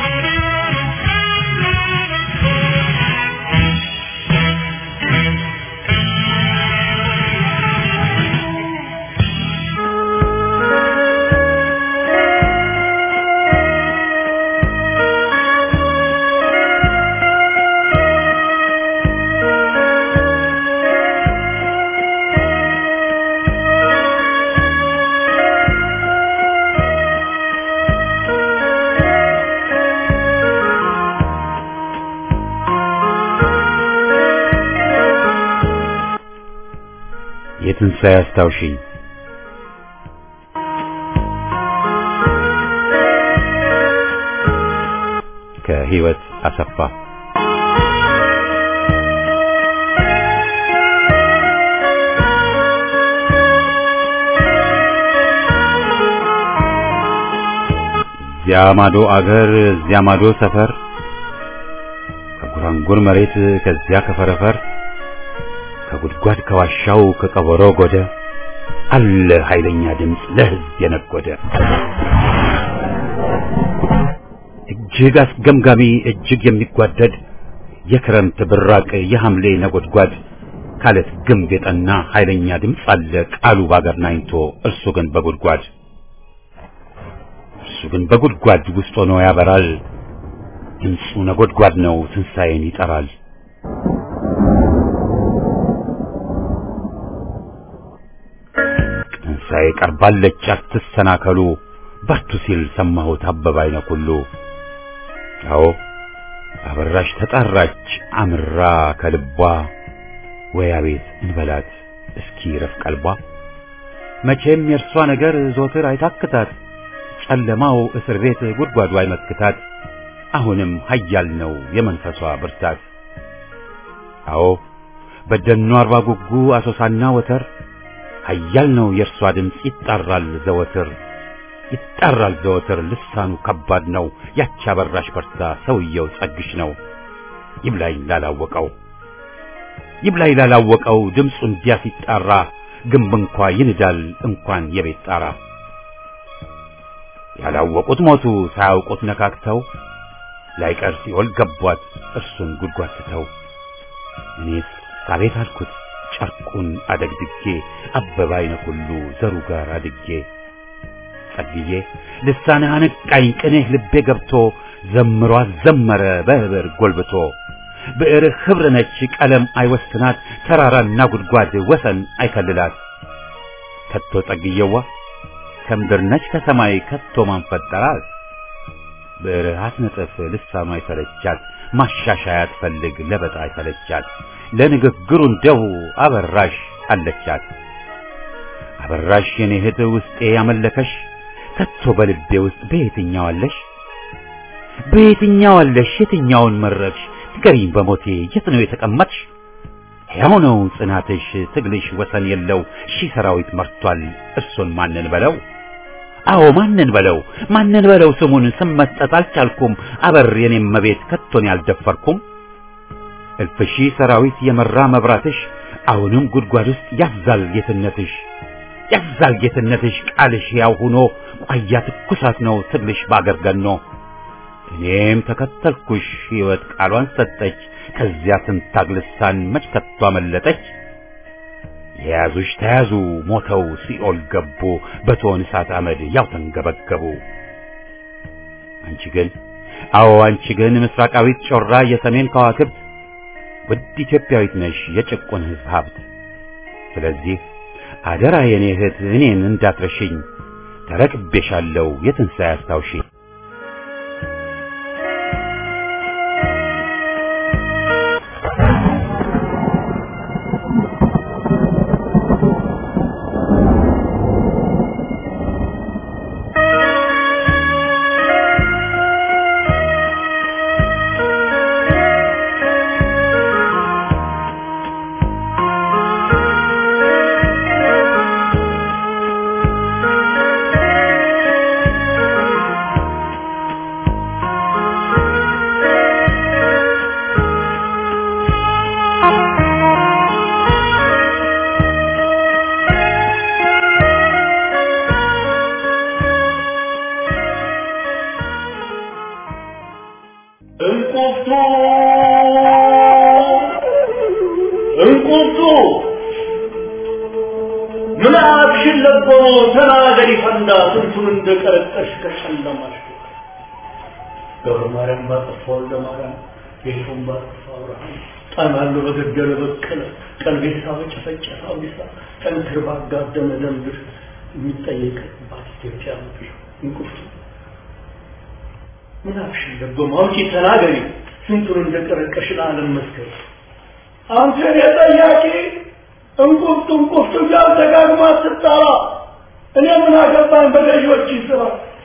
የትንሣኤ አስታውሽኝ ከህይወት አሰፋ እዚያ ማዶ አገር እዚያ ማዶ ሰፈር ከጉራንጉር መሬት ከዚያ ከፈረፈር ከጉድጓድ ከዋሻው ከቀበሮ ጎደ አለ ኃይለኛ ድምፅ ለህዝብ የነጎደ እጅግ አስገምጋሚ እጅግ የሚጓደድ የክረምት ብራቅ የሐምሌ ነጎድጓድ ካለት ግንብ የጠና ኃይለኛ ድምፅ አለ ቃሉ ባገር ናኝቶ እርሱ ግን በጉድጓድ እርሱ ግን በጉድጓድ ውስጥ ሆኖ ያበራል ድምፁ ነጎድጓድ ነው ትንሣኤን ይጠራል ትንሣኤ ቀርባለች አትሰናከሉ በርቱ ሲል ሰማሁት አበበ አይነ ኩሉ። አዎ አበራሽ ተጣራች አምራ ከልቧ ወይ አቤት እንበላት እስኪ ረፍ ቀልቧ። መቼም የእርሷ ነገር ዞትር አይታክታት ጨለማው እስር ቤት ጉድጓዱ አይመክታት። አሁንም ኃያል ነው የመንፈሷ ብርታት። አዎ በደኑ አርባ ጉጉ አሶሳና ወተር ኃያል ነው የእርሷ ድምፅ ይጣራል ዘወትር ይጣራል ዘወትር ልሳኑ ከባድ ነው ያቺ አበራሽ በርታ ሰውየው ጸግሽ ነው ይብላኝ ላላወቀው ይብላኝ ላላወቀው ድምፁ እንዲያ ሲጣራ ግንብ እንኳ ይንዳል እንኳን የቤት ጣራ ያላወቁት ሞቱ ሳያውቁት ነካክተው ላይቀር ሲኦል ገቧት እርሱን ጉድጓድ ትተው እኔስ አቤት አልኩት ጨርቁን አደግድጌ አበባ አይነ ሁሉ ዘሩ ጋር አድጌ ጸልዬ ልሳንህ አነቃኝ ቅኔህ ልቤ ገብቶ ዘምሮ አዘመረ በህብር ጎልብቶ ብዕርህ ኅብር ነች ቀለም አይወስናት ተራራና ጉድጓድ ወሰን አይከልላት ከቶ ጸግየዋ ከምድር ነች ከሰማይ ከቶ ማን ፈጠራት ብዕርህ አትነጥፍ ልሳኗ አይሰለቻት ማሻሻያ ትፈልግ ለበጣ አይሰለቻት ለንግግሩ እንደው አበራሽ አለቻት አበራሽ የኔ እህት ውስጤ ያመለከሽ ከቶ በልቤ ውስጥ በየትኛው አለሽ በየትኛው አለሽ የትኛውን መረጥሽ ንገሪኝ በሞቴ የት ነው የተቀመጥሽ ሕያው ነው ጽናትሽ ትግልሽ ወሰን የለው ሺህ ሰራዊት መርቷል እርሱን ማንን በለው አዎ ማንን በለው ማንን በለው ስሙን ስመጠጥ አልቻልኩም አበር የኔም መቤት ከቶን ያልደፈርኩም እልፍ ሺህ ሰራዊት የመራ መብራትሽ አሁንም ጉድጓድ ውስጥ ያዛል ጌትነትሽ ያዛል ጌትነትሽ ቃልሽ ያው ሆኖ ቋያ ትኩሳት ነው ትግልሽ ባገር ገኖ እኔም ተከተልኩሽ ሕይወት ቃሏን ሰጠች ከዚያ ትንታግ ልሳን መች ከቶ አመለጠች የያዙሽ ተያዙ ሞተው ሲኦል ገቡ በቶን እሳት አመድ ያው ተንገበገቡ አንቺ ግን አዎ አንቺ ግን ምስራቃዊት ጮራ የሰሜን ከዋክብት ውድ ኢትዮጵያዊት ነሽ የጭቁን ሕዝብ ሀብት ስለዚህ አደራ የኔ እህት እኔን እንዳትረሽኝ ተረክቤሻለሁ የትንሣኤ አስታውሽኝ እንቁርቱ እንቁርቱ ምን አብሽን ለቦ ተናገሪ ፈንዳ ስንቱን እንደቀረጠሽ ከጨለማሽ ገብረ ማርያም ባጠፋ ወልደ ማርያም ጌቱን ባጠፋ አብርሃም ጣናሉ በገደለ በቀለ ቀልቤሳ በጨፈጨፈ አብዲሳ ጠንክር ባጋደመ ደንብር የሚጠየቅባት ኢትዮጵያ ምድር እንቁርቱ ምን አፍሽን ደግሞ አውጪ ተናገሪ ስንቱን እንደቀረቀሽ ለዓለም መስከር አንተ የጠያቂ እንቁርት እንቁርት ጋር ደጋግማ ስትጠራ እኔ ምን አገባኝ በገዢዎች ስራ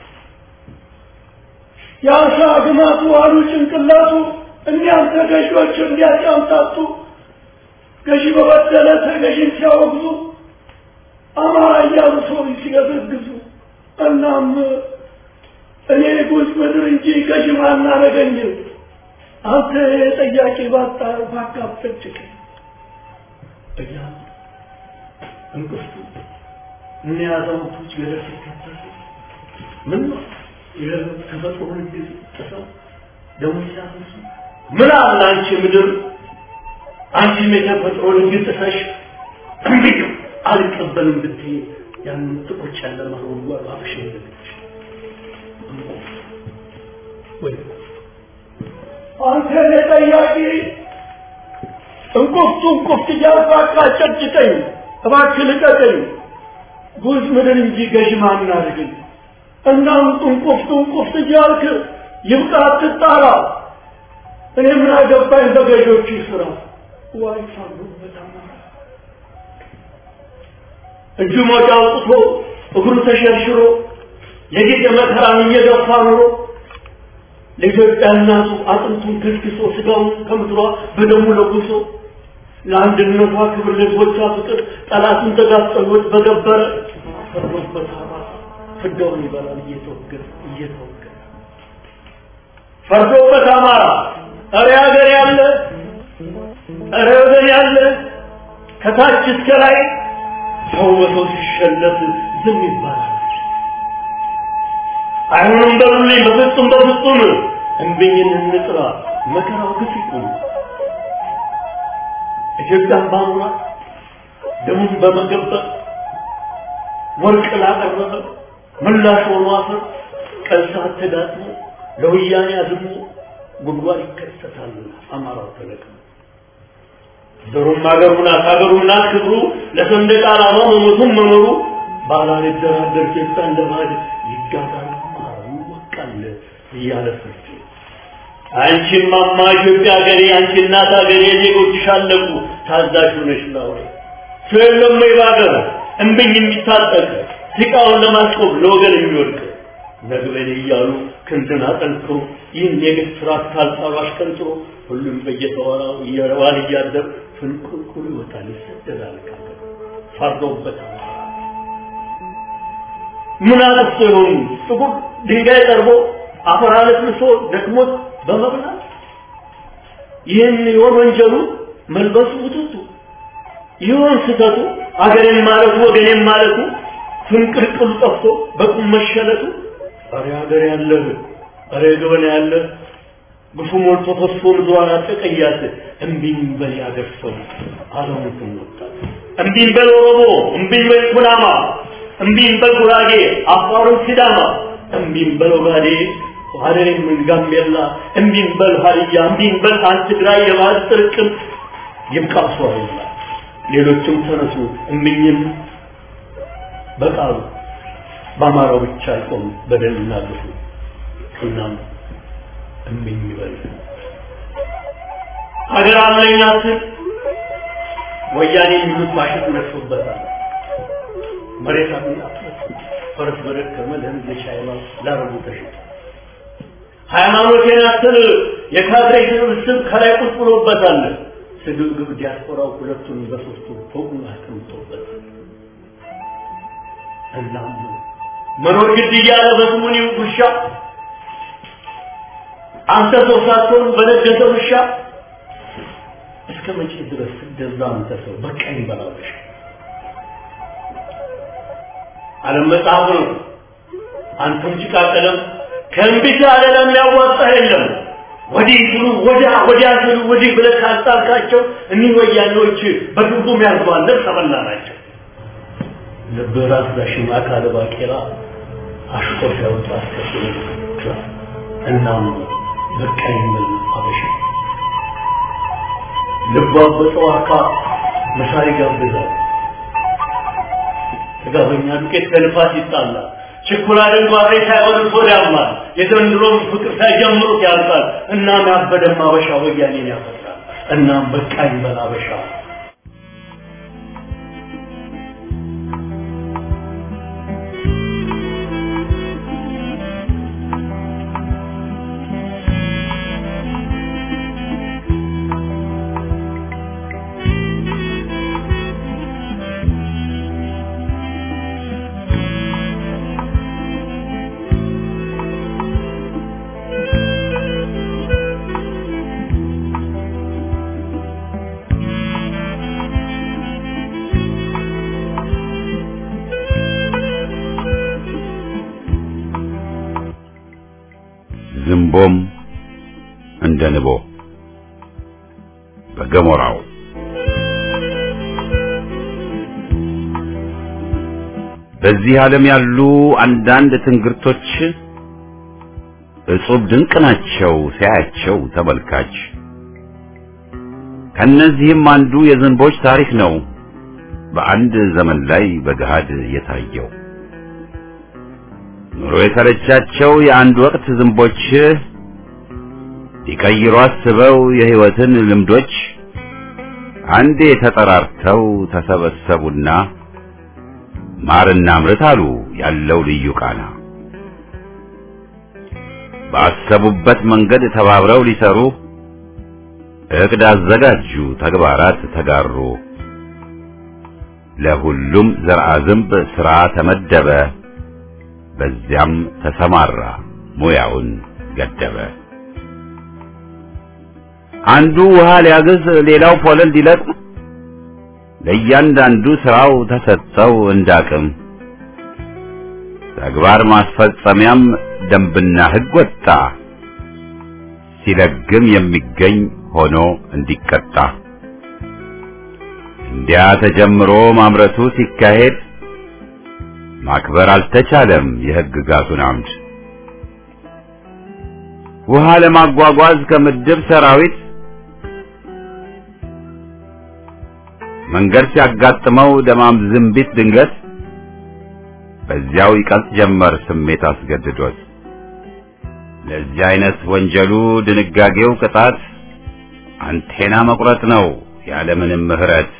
የአሳ ግማቱ አሉ ጭንቅላቱ እኒያም ተገዢዎች እንዲያጫምታቱ ገዢ በበደለ ተገዢን ሲያወግዙ አማራ እያሉ ሰው ሲገዘግዙ እናም እኔ ጉዝ ምድር እንጂ ገዥ ማናረገኝም አንተ ጠያቂ ባጣ ባካፈጭቅ እያ እንቅፍቱ እኔ አዛውንቶች ገደል ሲከተሉ ምን ነው የተፈጥሮ ህግ ጥሰው ደሞ ሲያፈሱ ምን አለ አንቺ ምድር አንቺም የተፈጥሮ ህግ ጥሰሽ እንግዲህ አልቀበልም ብትይ ያንን ጥቁር ጨለማ ጉድጓድ አፍሽ ልግትሽ ወይ አንተ ለጠያቂ እንቁፍቱ እንቁፍት እያልኩ አቃጨጭቀኝ፣ እባክህ ልቀቀኝ። ጉዝ ምድር እንጂ ገዥ ማን አድርግን እናም ጥንቁፍ ጥንቁፍ እያልክ ይብቃ አትጣራ እኔ ምን አገባኝ በገዦቹ ስራ ዋይ ሳሉበት አማራ እጁ ሞጫ አውጥቶ እግሩ ተሸርሽሮ የጌጥ መከራን እየገፋ ኑሮ ለኢትዮጵያ እናቱ አጥንቱን ከስክሶ ስጋውን ከምድሯ በደሙ ለጉሶ ለአንድነቷ ክብር ለህዝቦቿ ፍቅር ጠላቱን ተጋፍጠሎት በገበረ ፈርዶበት አማራ ፍዳውን ይበላል እየተወገረ እየተወገረ ፈርዶበት አማራ እረ ሀገር ያለ እረ ወገን ያለ ከታች እስከ ላይ ሰው በሰው ሲሸለት ዝም ይባላል። አይሆንም በሉልኝ፣ በፍጹም በፍጹም እንብኝን እንጥራ፣ መከራው ግፍ ይቁም። ኢትዮጵያን ባኑራት ደሙን በመገበር ወርቅ ላቀረበ ምላሽ ሆኖ አፈር ቀን ሰዓት ተጋጥሞ ለወያኔ አዝሞ ጉድጓድ ይከሰታል። አማራው ተለቅሞ ዘሩም አገሩ ናት አገሩ ናት ክብሩ ለሰንደቅ ዓላማ መሞቱም መኖሩ ባላልደራደር ኢትዮጵያ እንደ ባዕድ ይጋዛል አማራው ይወቃል እያለ ፍርድ አንቺን ማማ ኢትዮጵያ ሀገሬ አንቺ እናት ሀገሬ ዜጎችሽ አለቁ ታዛዥ ሆነሽ ላውሬ ሰው የለም ወይ በሀገር እምብኝ የሚታጠቅ ሲቃውን ለማስቆም ለወገን የሚወድቅ ነግበኔ እያሉ ክንድን አጠንክሮ ይህን የግፍ ስርዓት ካልጣሉ አሽቀንጥሮ ሁሉም በየተወራው እየዋል እያደር ፍንቁልቁል ይወጣል ይሰደዳል ከሀገር ፈርዶበት ምን አጥፍቶ ይሆኑ ጥቁር ድንጋይ ጠርቦ አፈር አለስልሶ ደክሞት በመብላት ይህን ይሆን ወንጀሉ መልበሱ ውጥቱ ይሆን ስተቱ አገሬን ማለቱ ወገኔን ማለቱ ፍንቅልቅሉ ጠፍቶ በቁም መሸለቱ አሬ ሀገር ያለህ አሬ ገበና ያለህ ግፉ ሞልቶ ፈሶ ምድሯን አጠቀያት እምቢኝ በል ያገር ሰው አለሙትን ወጣት እምቢኝ በል ኦሮሞ እምቢኝ በል ኩናማ እምቢኝ በል ጉራጌ አፋሩን ሲዳማ እምቢኝ በል ኦጋዴ ሀረሬም ጋምቤላ እምቢኝ በል ሀዲያ እምቢኝ በል አንድ ትግራይ የባህል ጥርቅም ይብቃ ሰው ሌሎችም ተነሱ እምቢኝም በቃሉ በአማራው ብቻ አይቆም በደልና ግፉ እናም እምቢኝ ይበል ሀገር አለኝ አስል ወያኔ የሚሉት ማሽን ነሱበታል መሬት አለኝ ፈረስ በደከመ ለህዝብ ሻይባ ላረቡ ተሽጦ ሃይማኖቴን አስል የካድሬ ስብስብ ከላይ ቁጭ ብሎበታል ስግብግብ ዲያስፖራው ሁለቱን በሶስቱ ፎቁን አስቀምጦበታል እናም መኖር ግድ እያለ በስሙኒ ውሻ አንተ ሰው ሳትሆን በነገሰ ውሻ እስከ መቼ ድረስ እንደዛ አንተ ሰው በቀኝ በላውሽ ዓለም መጽሐፍ ነው። አንተም ጭቃ ቀለም ከእንቢት ያለ ለሚያዋጣ የለም። ወዲህ ስሉ ወዲያ ወዲያ ስሉ ወዲህ ብለህ ካጣልካቸው እኒህ ወያኔዎች በትርጉም ያርገዋል ልብስ ተበላ ናቸው። ልብህ ራስ ዳሽማ አካለ ባቄላ አሽቆ ሲያወጣ አስከትሎ እናም በቃኝ ብል አበሻ ልቧ በጠዋካ መሳሪ ጋብዛል ጥጋበኛ ዱቄት ከልፋት ይጣላል ችኩላ ድንጓሬ ሳይሆን ሆድ ያማል የዘንድሮም ፍቅር ሳይጀምሩት ያልቃል እናም ያበደም አበሻ ወያኔን ያፈጥራል እናም በቃኝ በል አበሻ ዝንቦም እንደ ንቦ በገሞራው በዚህ ዓለም ያሉ አንዳንድ ትንግርቶች እጹብ ድንቅ ናቸው ሲያያቸው ተመልካች። ከነዚህም አንዱ የዝንቦች ታሪክ ነው። በአንድ ዘመን ላይ በገሃድ የታየው ኑሮ የሰለቻቸው የአንድ ወቅት ዝንቦች ሊቀይሩ አስበው የሕይወትን ልምዶች አንዴ ተጠራርተው ተሰበሰቡና ማርና ምርት አሉ ያለው ልዩ ቃና ባሰቡበት መንገድ ተባብረው ሊሰሩ እቅድ አዘጋጁ፣ ተግባራት ተጋሩ። ለሁሉም ዘርአ ዝንብ ሥራ ተመደበ፣ በዚያም ተሰማራ ሙያውን ገደበ። አንዱ ውሃ ሊያግዝ፣ ሌላው ፖለል ሊለቅም፣ ለእያንዳንዱ ሥራው ተሰጠው እንዳቅም። ተግባር ማስፈጸሚያም ደንብና ሕግ ወጣ፣ ሲለግም የሚገኝ ሆኖ እንዲቀጣ። እንዲያ ተጀምሮ ማምረቱ ሲካሄድ ማክበር አልተቻለም የሕግጋቱን አምድ። ውሃ ለማጓጓዝ ከምድብ ሰራዊት መንገድ ሲያጋጥመው ደማም ዝንቢት ድንገት በዚያው ይቀልጥ ጀመር ስሜት አስገድዶት። ለዚህ አይነት ወንጀሉ ድንጋጌው ቅጣት አንቴና መቁረጥ ነው ያለምንም ምሕረት።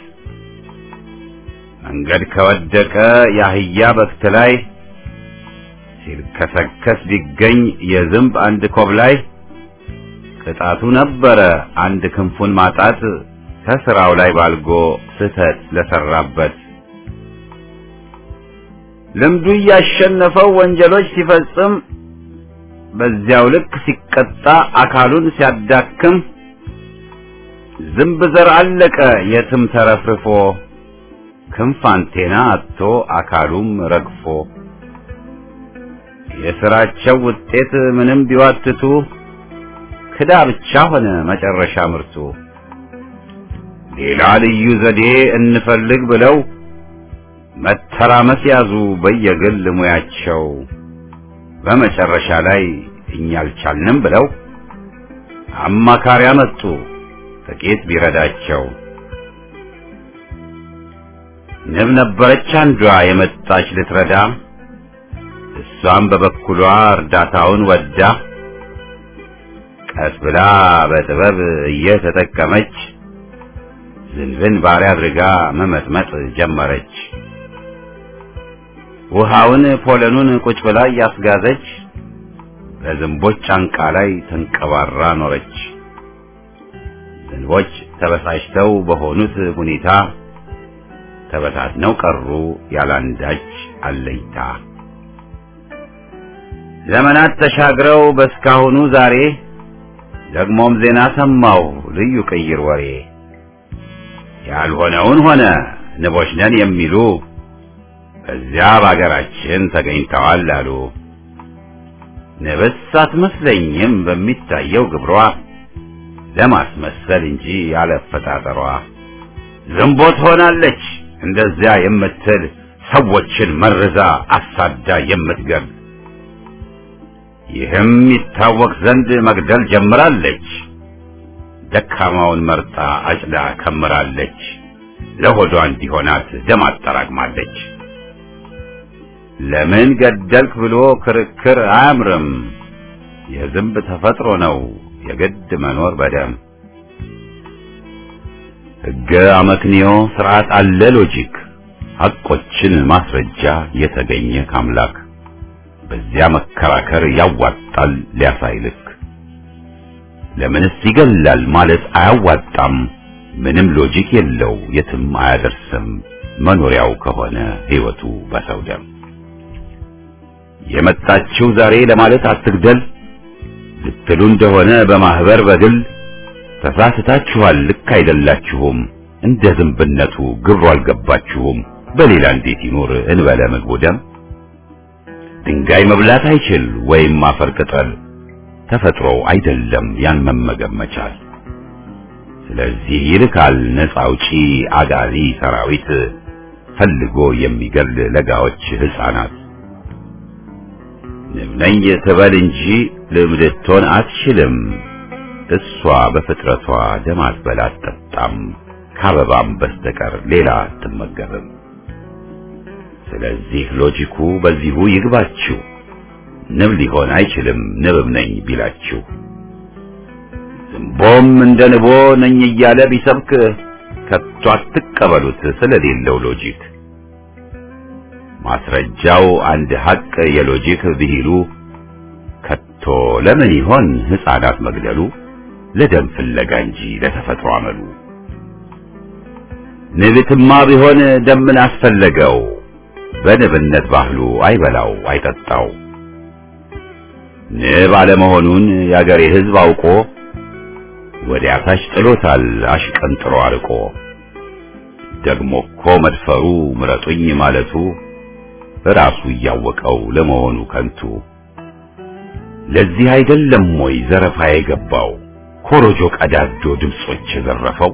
መንገድ ከወደቀ የአህያ በክት ላይ ሲልከሰከስ ቢገኝ የዝንብ አንድ ኮብ ላይ ቅጣቱ ነበረ አንድ ክንፉን ማጣት ከስራው ላይ ባልጎ ስህተት ለሰራበት። ልምዱ እያሸነፈው ወንጀሎች ሲፈጽም በዚያው ልክ ሲቀጣ አካሉን ሲያዳክም ዝንብ ዘር አለቀ የትም ተረፍርፎ ክንፍ አንቴና አጥቶ አካሉም ረግፎ የሥራቸው ውጤት ምንም ቢዋትቱ ክዳ ብቻ ሆነ መጨረሻ ምርቱ። ሌላ ልዩ ዘዴ እንፈልግ ብለው መተራመስ ያዙ በየግል ሙያቸው። በመጨረሻ ላይ እኛ አልቻልንም ብለው አማካሪ አመጡ ጥቂት ቢረዳቸው። ንብ ነበረች አንዷ የመጣች ልትረዳ፣ እሷም በበኩሏ እርዳታውን ወዳ ቀስ ብላ በጥበብ እየተጠቀመች ዝንብን ባሪያ አድርጋ መመጥመጥ ጀመረች። ውሃውን ፖለኑን ቁጭ ብላ እያስጋዘች በዝንቦች ጫንቃ ላይ ተንቀባራ ኖረች። ዝንቦች ተበሳጭተው በሆኑት ሁኔታ ተበታትነው ቀሩ ያላንዳች አለኝታ። ዘመናት ተሻግረው በስካሁኑ ዛሬ ደግሞም ዜና ሰማሁ ልዩ ቅይር ወሬ ያልሆነውን ሆነ ንቦች ነን የሚሉ በዚያ በአገራችን ተገኝተዋል አሉ። ንብስ አትመስለኝም በሚታየው ግብሯ ለማስመሰል እንጂ ያለፈጣጠሯ ዝንቦት ሆናለች እንደዚያ የምትል ሰዎችን መርዛ አሳዳ የምትገብ ይህም ይታወቅ ዘንድ መግደል ጀምራለች። ደካማውን መርጣ አጭዳ ከምራለች። ለሆዷ እንዲሆናት ደም አጠራቅማለች። ለምን ገደልክ ብሎ ክርክር አያምርም። የዝንብ ተፈጥሮ ነው የግድ መኖር በደም ሕገ አመክንዮ ስርዓት አለ ሎጂክ ሐቆችን ማስረጃ የተገኘ ካምላክ በዚያ መከራከር ያዋጣል ሊያሳይልክ ለምንስ ይገላል ማለት አያዋጣም ምንም ሎጂክ የለው የትም አያደርስም መኖሪያው ከሆነ ሕይወቱ በሰው ደም የመጣችው ዛሬ ለማለት አትግደል ልትሉ እንደሆነ በማህበር በግል ተሳስታችኋል ልክ አይደላችሁም እንደ ዝንብነቱ ግብሩ አልገባችሁም በሌላ እንዴት ይኖር እንበለ ምግቡ ደም ድንጋይ መብላት አይችል ወይም አፈር ቅጠል ተፈጥሮ አይደለም ያን መመገብ መቻል ስለዚህ ይልካል ነፃ አውጪ አጋዚ ሰራዊት ፈልጎ የሚገል ለጋዎች ህፃናት ንብ ነኝ ትበል እንጂ ልብ ልትሆን አትችልም እሷ በፍጥረቷ ደም አትበላ አትጠጣም ከአበባም በስተቀር ሌላ አትመገብም። ስለዚህ ሎጂኩ በዚሁ ይግባችሁ። ንብ ሊሆን አይችልም ንብም ነኝ ቢላችሁ። ዝንቦም እንደ ንቦ ነኝ እያለ ቢሰብክ ከቶ አትቀበሉት ስለሌለው ሎጂክ። ማስረጃው አንድ ሐቅ የሎጂክ ብሂሉ ከቶ ለምን ይሆን ሕፃናት መግደሉ ለደም ፍለጋ እንጂ ለተፈጥሮ አመሉ። ንብትማ ቢሆን ደምን አስፈለገው በንብነት ባህሉ አይበላው አይጠጣው። ንብ አለመሆኑን የአገሬ ሕዝብ አውቆ ወዲያ ታች ጥሎታል አሽቀንጥሮ አርቆ። ደግሞ እኮ መድፈሩ ምረጡኝ ማለቱ ራሱ እያወቀው ለመሆኑ ከንቱ። ለዚህ አይደለም ወይ ዘረፋ የገባው ኮሮጆ ቀዳዶ ድምጾች የዘረፈው?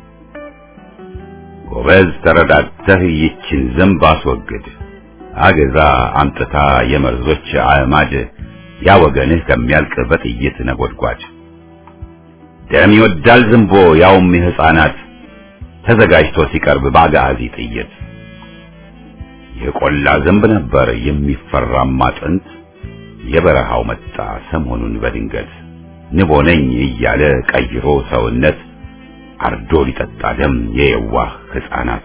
ጎበዝ ተረዳድተህ ይችን ዝንብ አስወግድ፣ አገዛ አምጥታ የመርዞች አዕማድ ያ ወገንህ ከሚያልቅ በጥይት ነጎድጓድ። ደም ይወዳል ዝንቦ ያውም የሕፃናት ተዘጋጅቶ ሲቀርብ በአጋዚ ጥይት። የቆላ ዝንብ ነበር የሚፈራማ ጥንት፣ የበረሃው መጣ ሰሞኑን በድንገት ንቦ ነኝ እያለ ቀይሮ ሰውነት አርዶ ሊጠጣ ደም የየዋህ ሕፃናት።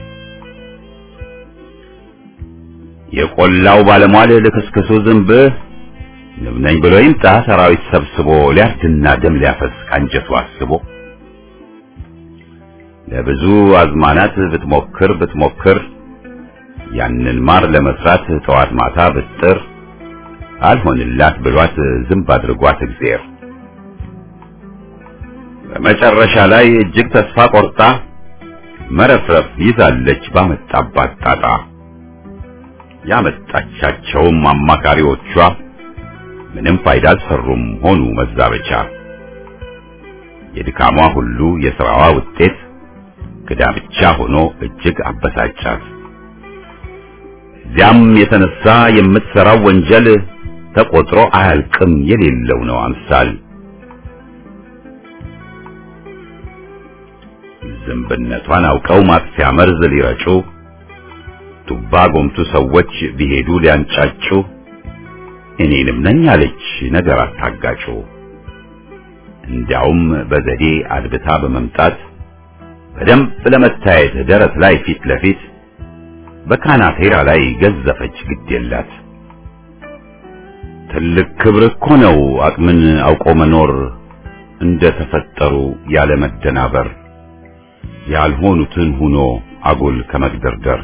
የቆላው ባለሟል ልክስክሱ ዝንብ ንብ ነኝ ብሎ ይምጣ ሰራዊት ሰብስቦ ሊያርድና ደም ሊያፈስ ካንጀቱ አስቦ ለብዙ አዝማናት ብትሞክር ብትሞክር ያንን ማር ለመስራት ጠዋት ማታ ብጥር አልሆንላት ብሏት ዝንብ አድርጓት እግዚአብሔር በመጨረሻ ላይ እጅግ ተስፋ ቆርጣ መረፍረፍ ይዛለች ባመጣባት ጣጣ። ያመጣቻቸውም አማካሪዎቿ ምንም ፋይዳ አልሰሩም ሆኑ መዛበቻ። የድካሟ ሁሉ የሥራዋ ውጤት ክዳ ብቻ ሆኖ እጅግ አበሳጫት። እዚያም የተነሳ የምትሠራው ወንጀል ተቆጥሮ አያልቅም የሌለው ነው አምሳል። ዝንብነቷን አውቀው ማጥፊያ መርዝ ሊረጩ ቱባ ጎምቱ ሰዎች ቢሄዱ ሊያንጫጩ እኔንም ነኝ አለች ነገር አታጋጩ። እንዲያውም በዘዴ አድብታ በመምጣት በደንብ ለመታየት ደረት ላይ ፊት ለፊት በካናቴራ ላይ ገዘፈች ግድ የላት። ትልቅ ክብር እኮ ነው አቅምን አውቆ መኖር እንደ ተፈጠሩ ያለ መደናበር ያልሆኑትን ሁኖ አጉል ከመግደርደር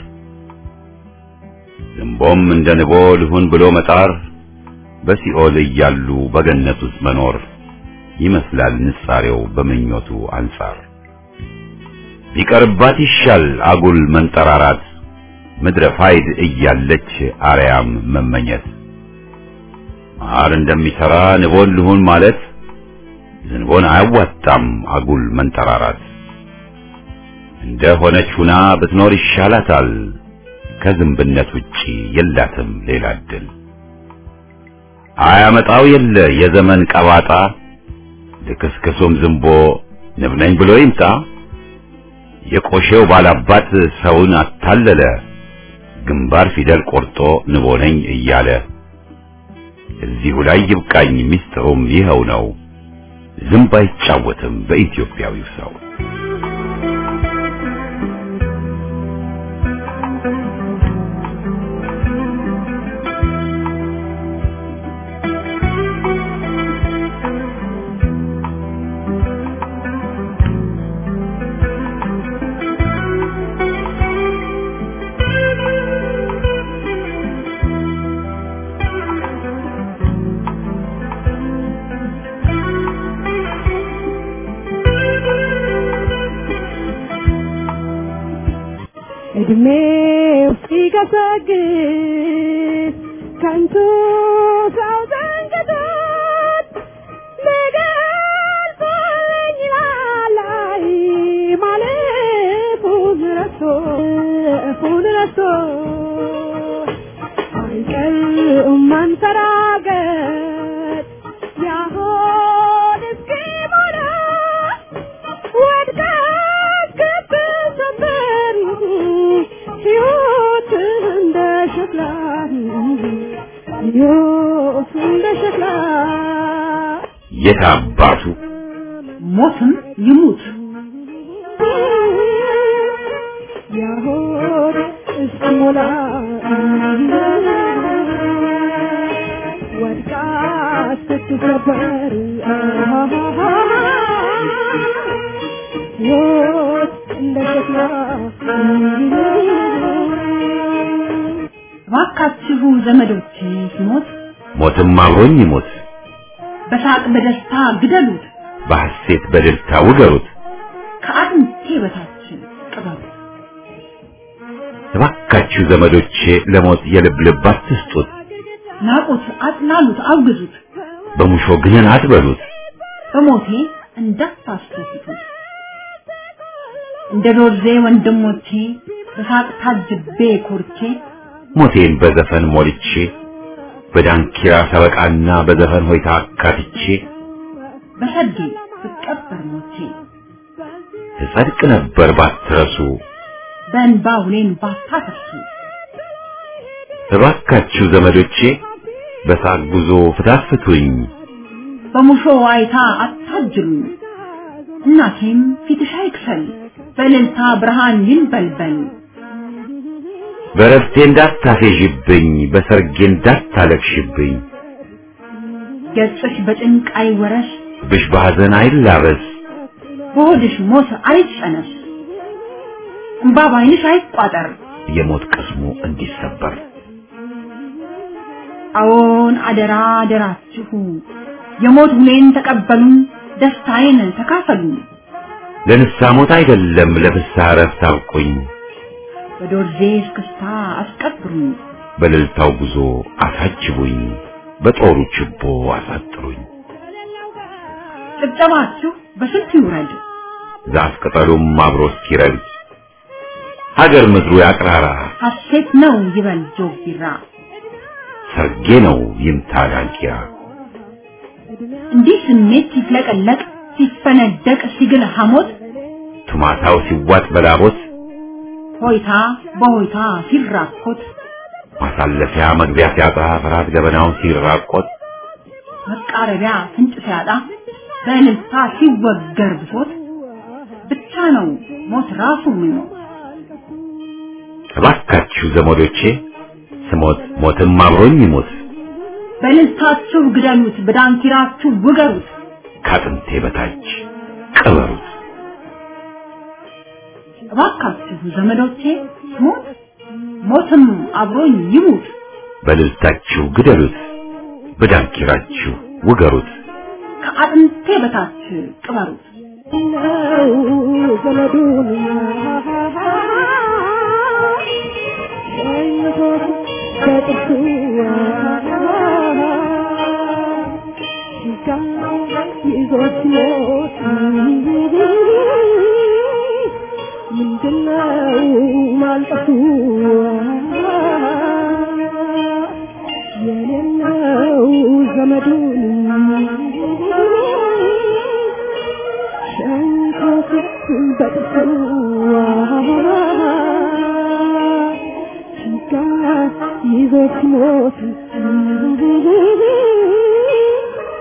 ዝንቦም እንደ ንቦ ልሁን ብሎ መጣር በሲኦል እያሉ በገነት ውስጥ መኖር ይመስላል ንጻሬው በምኞቱ አንጻር ቢቀርባት ይሻል አጉል መንጠራራት ምድረ ፋይድ እያለች አርያም መመኘት ማር እንደሚሰራ ንቦን ልሁን ማለት ዝንቦን አያዋጣም አጉል መንጠራራት እንደ ሆነች ሁና ብትኖር ይሻላታል ከዝንብነት ውጪ የላትም ሌላ እድል አያመጣው የለ የዘመን ቀባጣ ልክስክሱም ዝንቦ ንብ ነኝ ብሎ ይምጣ የቆሼው ባላባት ሰውን አታለለ ግንባር ፊደል ቆርጦ ንቦ ነኝ እያለ እዚሁ ላይ ይብቃኝ ሚስጥሩም ይኸው ነው ዝንብ አይጫወትም በኢትዮጵያዊው ሰው እድሜው ሲገሰግስ ከንቱ ሰው ዘንግቶት ሊገልጸኝ ላላይ ማለፉን ረስቶ እፉን ረስቶ አይቀርም መንፈራገጥ ያሆን እስኪሞላ ወድቀህ ሕይወት እንደ ሸክላ የት አባቱ ሞትም ይሙት ያሆድ እስኪሞላ ወድቃ ስትሰበር ሕይወት እንደ ሸክላ እባካችሁ ዘመዶቼ ሲሞት ሞትም አብሮኝ ይሞት በሳቅ በደስታ ግደሉት በሐሴት በደስታ ውገሩት ከአጥንቴ በታች ቅበሩት እባካችሁ ዘመዶቼ ለሞት የልብ ልብ አትስጡት ናቁት አጥላሉት አውግዙት በሙሾ ግንን አትበሉት በሞቴ እንዳታስደስቱት እንደ ዶርዜ ወንድሞቼ በሳቅ ታጅቤ ኮርቼ ሞቴን በዘፈን ሞልቼ በዳንኪራ ሰበቃና በዘፈን ሆይታ አካትቼ በሰጌ ብቀበር ሞቼ ትጸድቅ ነበር ባትረሱ በእንባ ውሌን ባታፈሱ እባካችሁ ዘመዶቼ በሳቅ ጉዞ ፍታት ፍቱኝ በሙሾ ዋይታ አታጅሉኝ እናቴም ፊትሽ አይክፈል በእልልታ ብርሃን ይንበልበል በረፍቴ እንዳታፌዥብኝ በሰርጌ እንዳታለቅሽብኝ ገጽሽ በጭንቅ አይወረስ ብሽ በሐዘን አይላበስ በሆድሽ ሞት አይጨነስ እምባ ባይንሽ አይቋጠር የሞት ቅስሙ እንዲሰበር አዎን አደራ አደራችሁ የሞት ሁሌን ተቀበሉ ደስታዬን ተካፈሉ ለንስሐ ሞት አይደለም ለፍስሐ እረፍት አብቁኝ በዶርዜ እስክስታ አስቀብሩኝ በእልልታው ጉዞ አሳጅቡኝ በጦሩ ችቦ አሳጥሩኝ ጭብጨባችሁ በስንት ይውረድ ዛፍ ቅጠሉም አብሮ እስኪረግድ ሀገር ምድሩ ያቅራራ ሐሴት ነው ይበል ጆግ ቢራ ሰርጌ ነው ይምታ ዳንኪራ እንዲህ ስሜት ሲፍለቀለቅ ሲፈነደቅ ሲግል ሐሞት ቱማታው ሲዋጥ በላቦት ሆይታ በሆይታ ሲራኮት ማሳለፊያ መግቢያ ሲያጣ ፍርሃት ገበናውን ሲራቆት መቃረቢያ ፍንጭ ሲያጣ በእልልታ ሲወገር ብሶት ብቻ ነው ሞት ራሱ የሚሞት እባካችሁ ዘመዶቼ ስሞት ሞትም አብሮኝ ይሞት በእልልታችሁ ግደሉት በዳንኪራችሁ ውገሩት ከአጥንቴ በታች ቅበሩት እባካችሁ ዘመዶቼ ሞት ሞትም አብሮኝ ይሙት በልልታችሁ ግደሉት በዳንኪራችሁ ውገሩት ከአጥንቴ በታች ቅበሩት ነው ዘመዱን ሸኝቶት በጥርሱ ጋ ይዞት ሞት ምንድነው ማልቀሱ የሌለው ዘመዱን ሸንኮት በጥርሱ ጋ ይዞት ሞት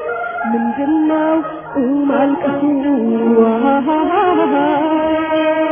ምንድነው ማልቀሱ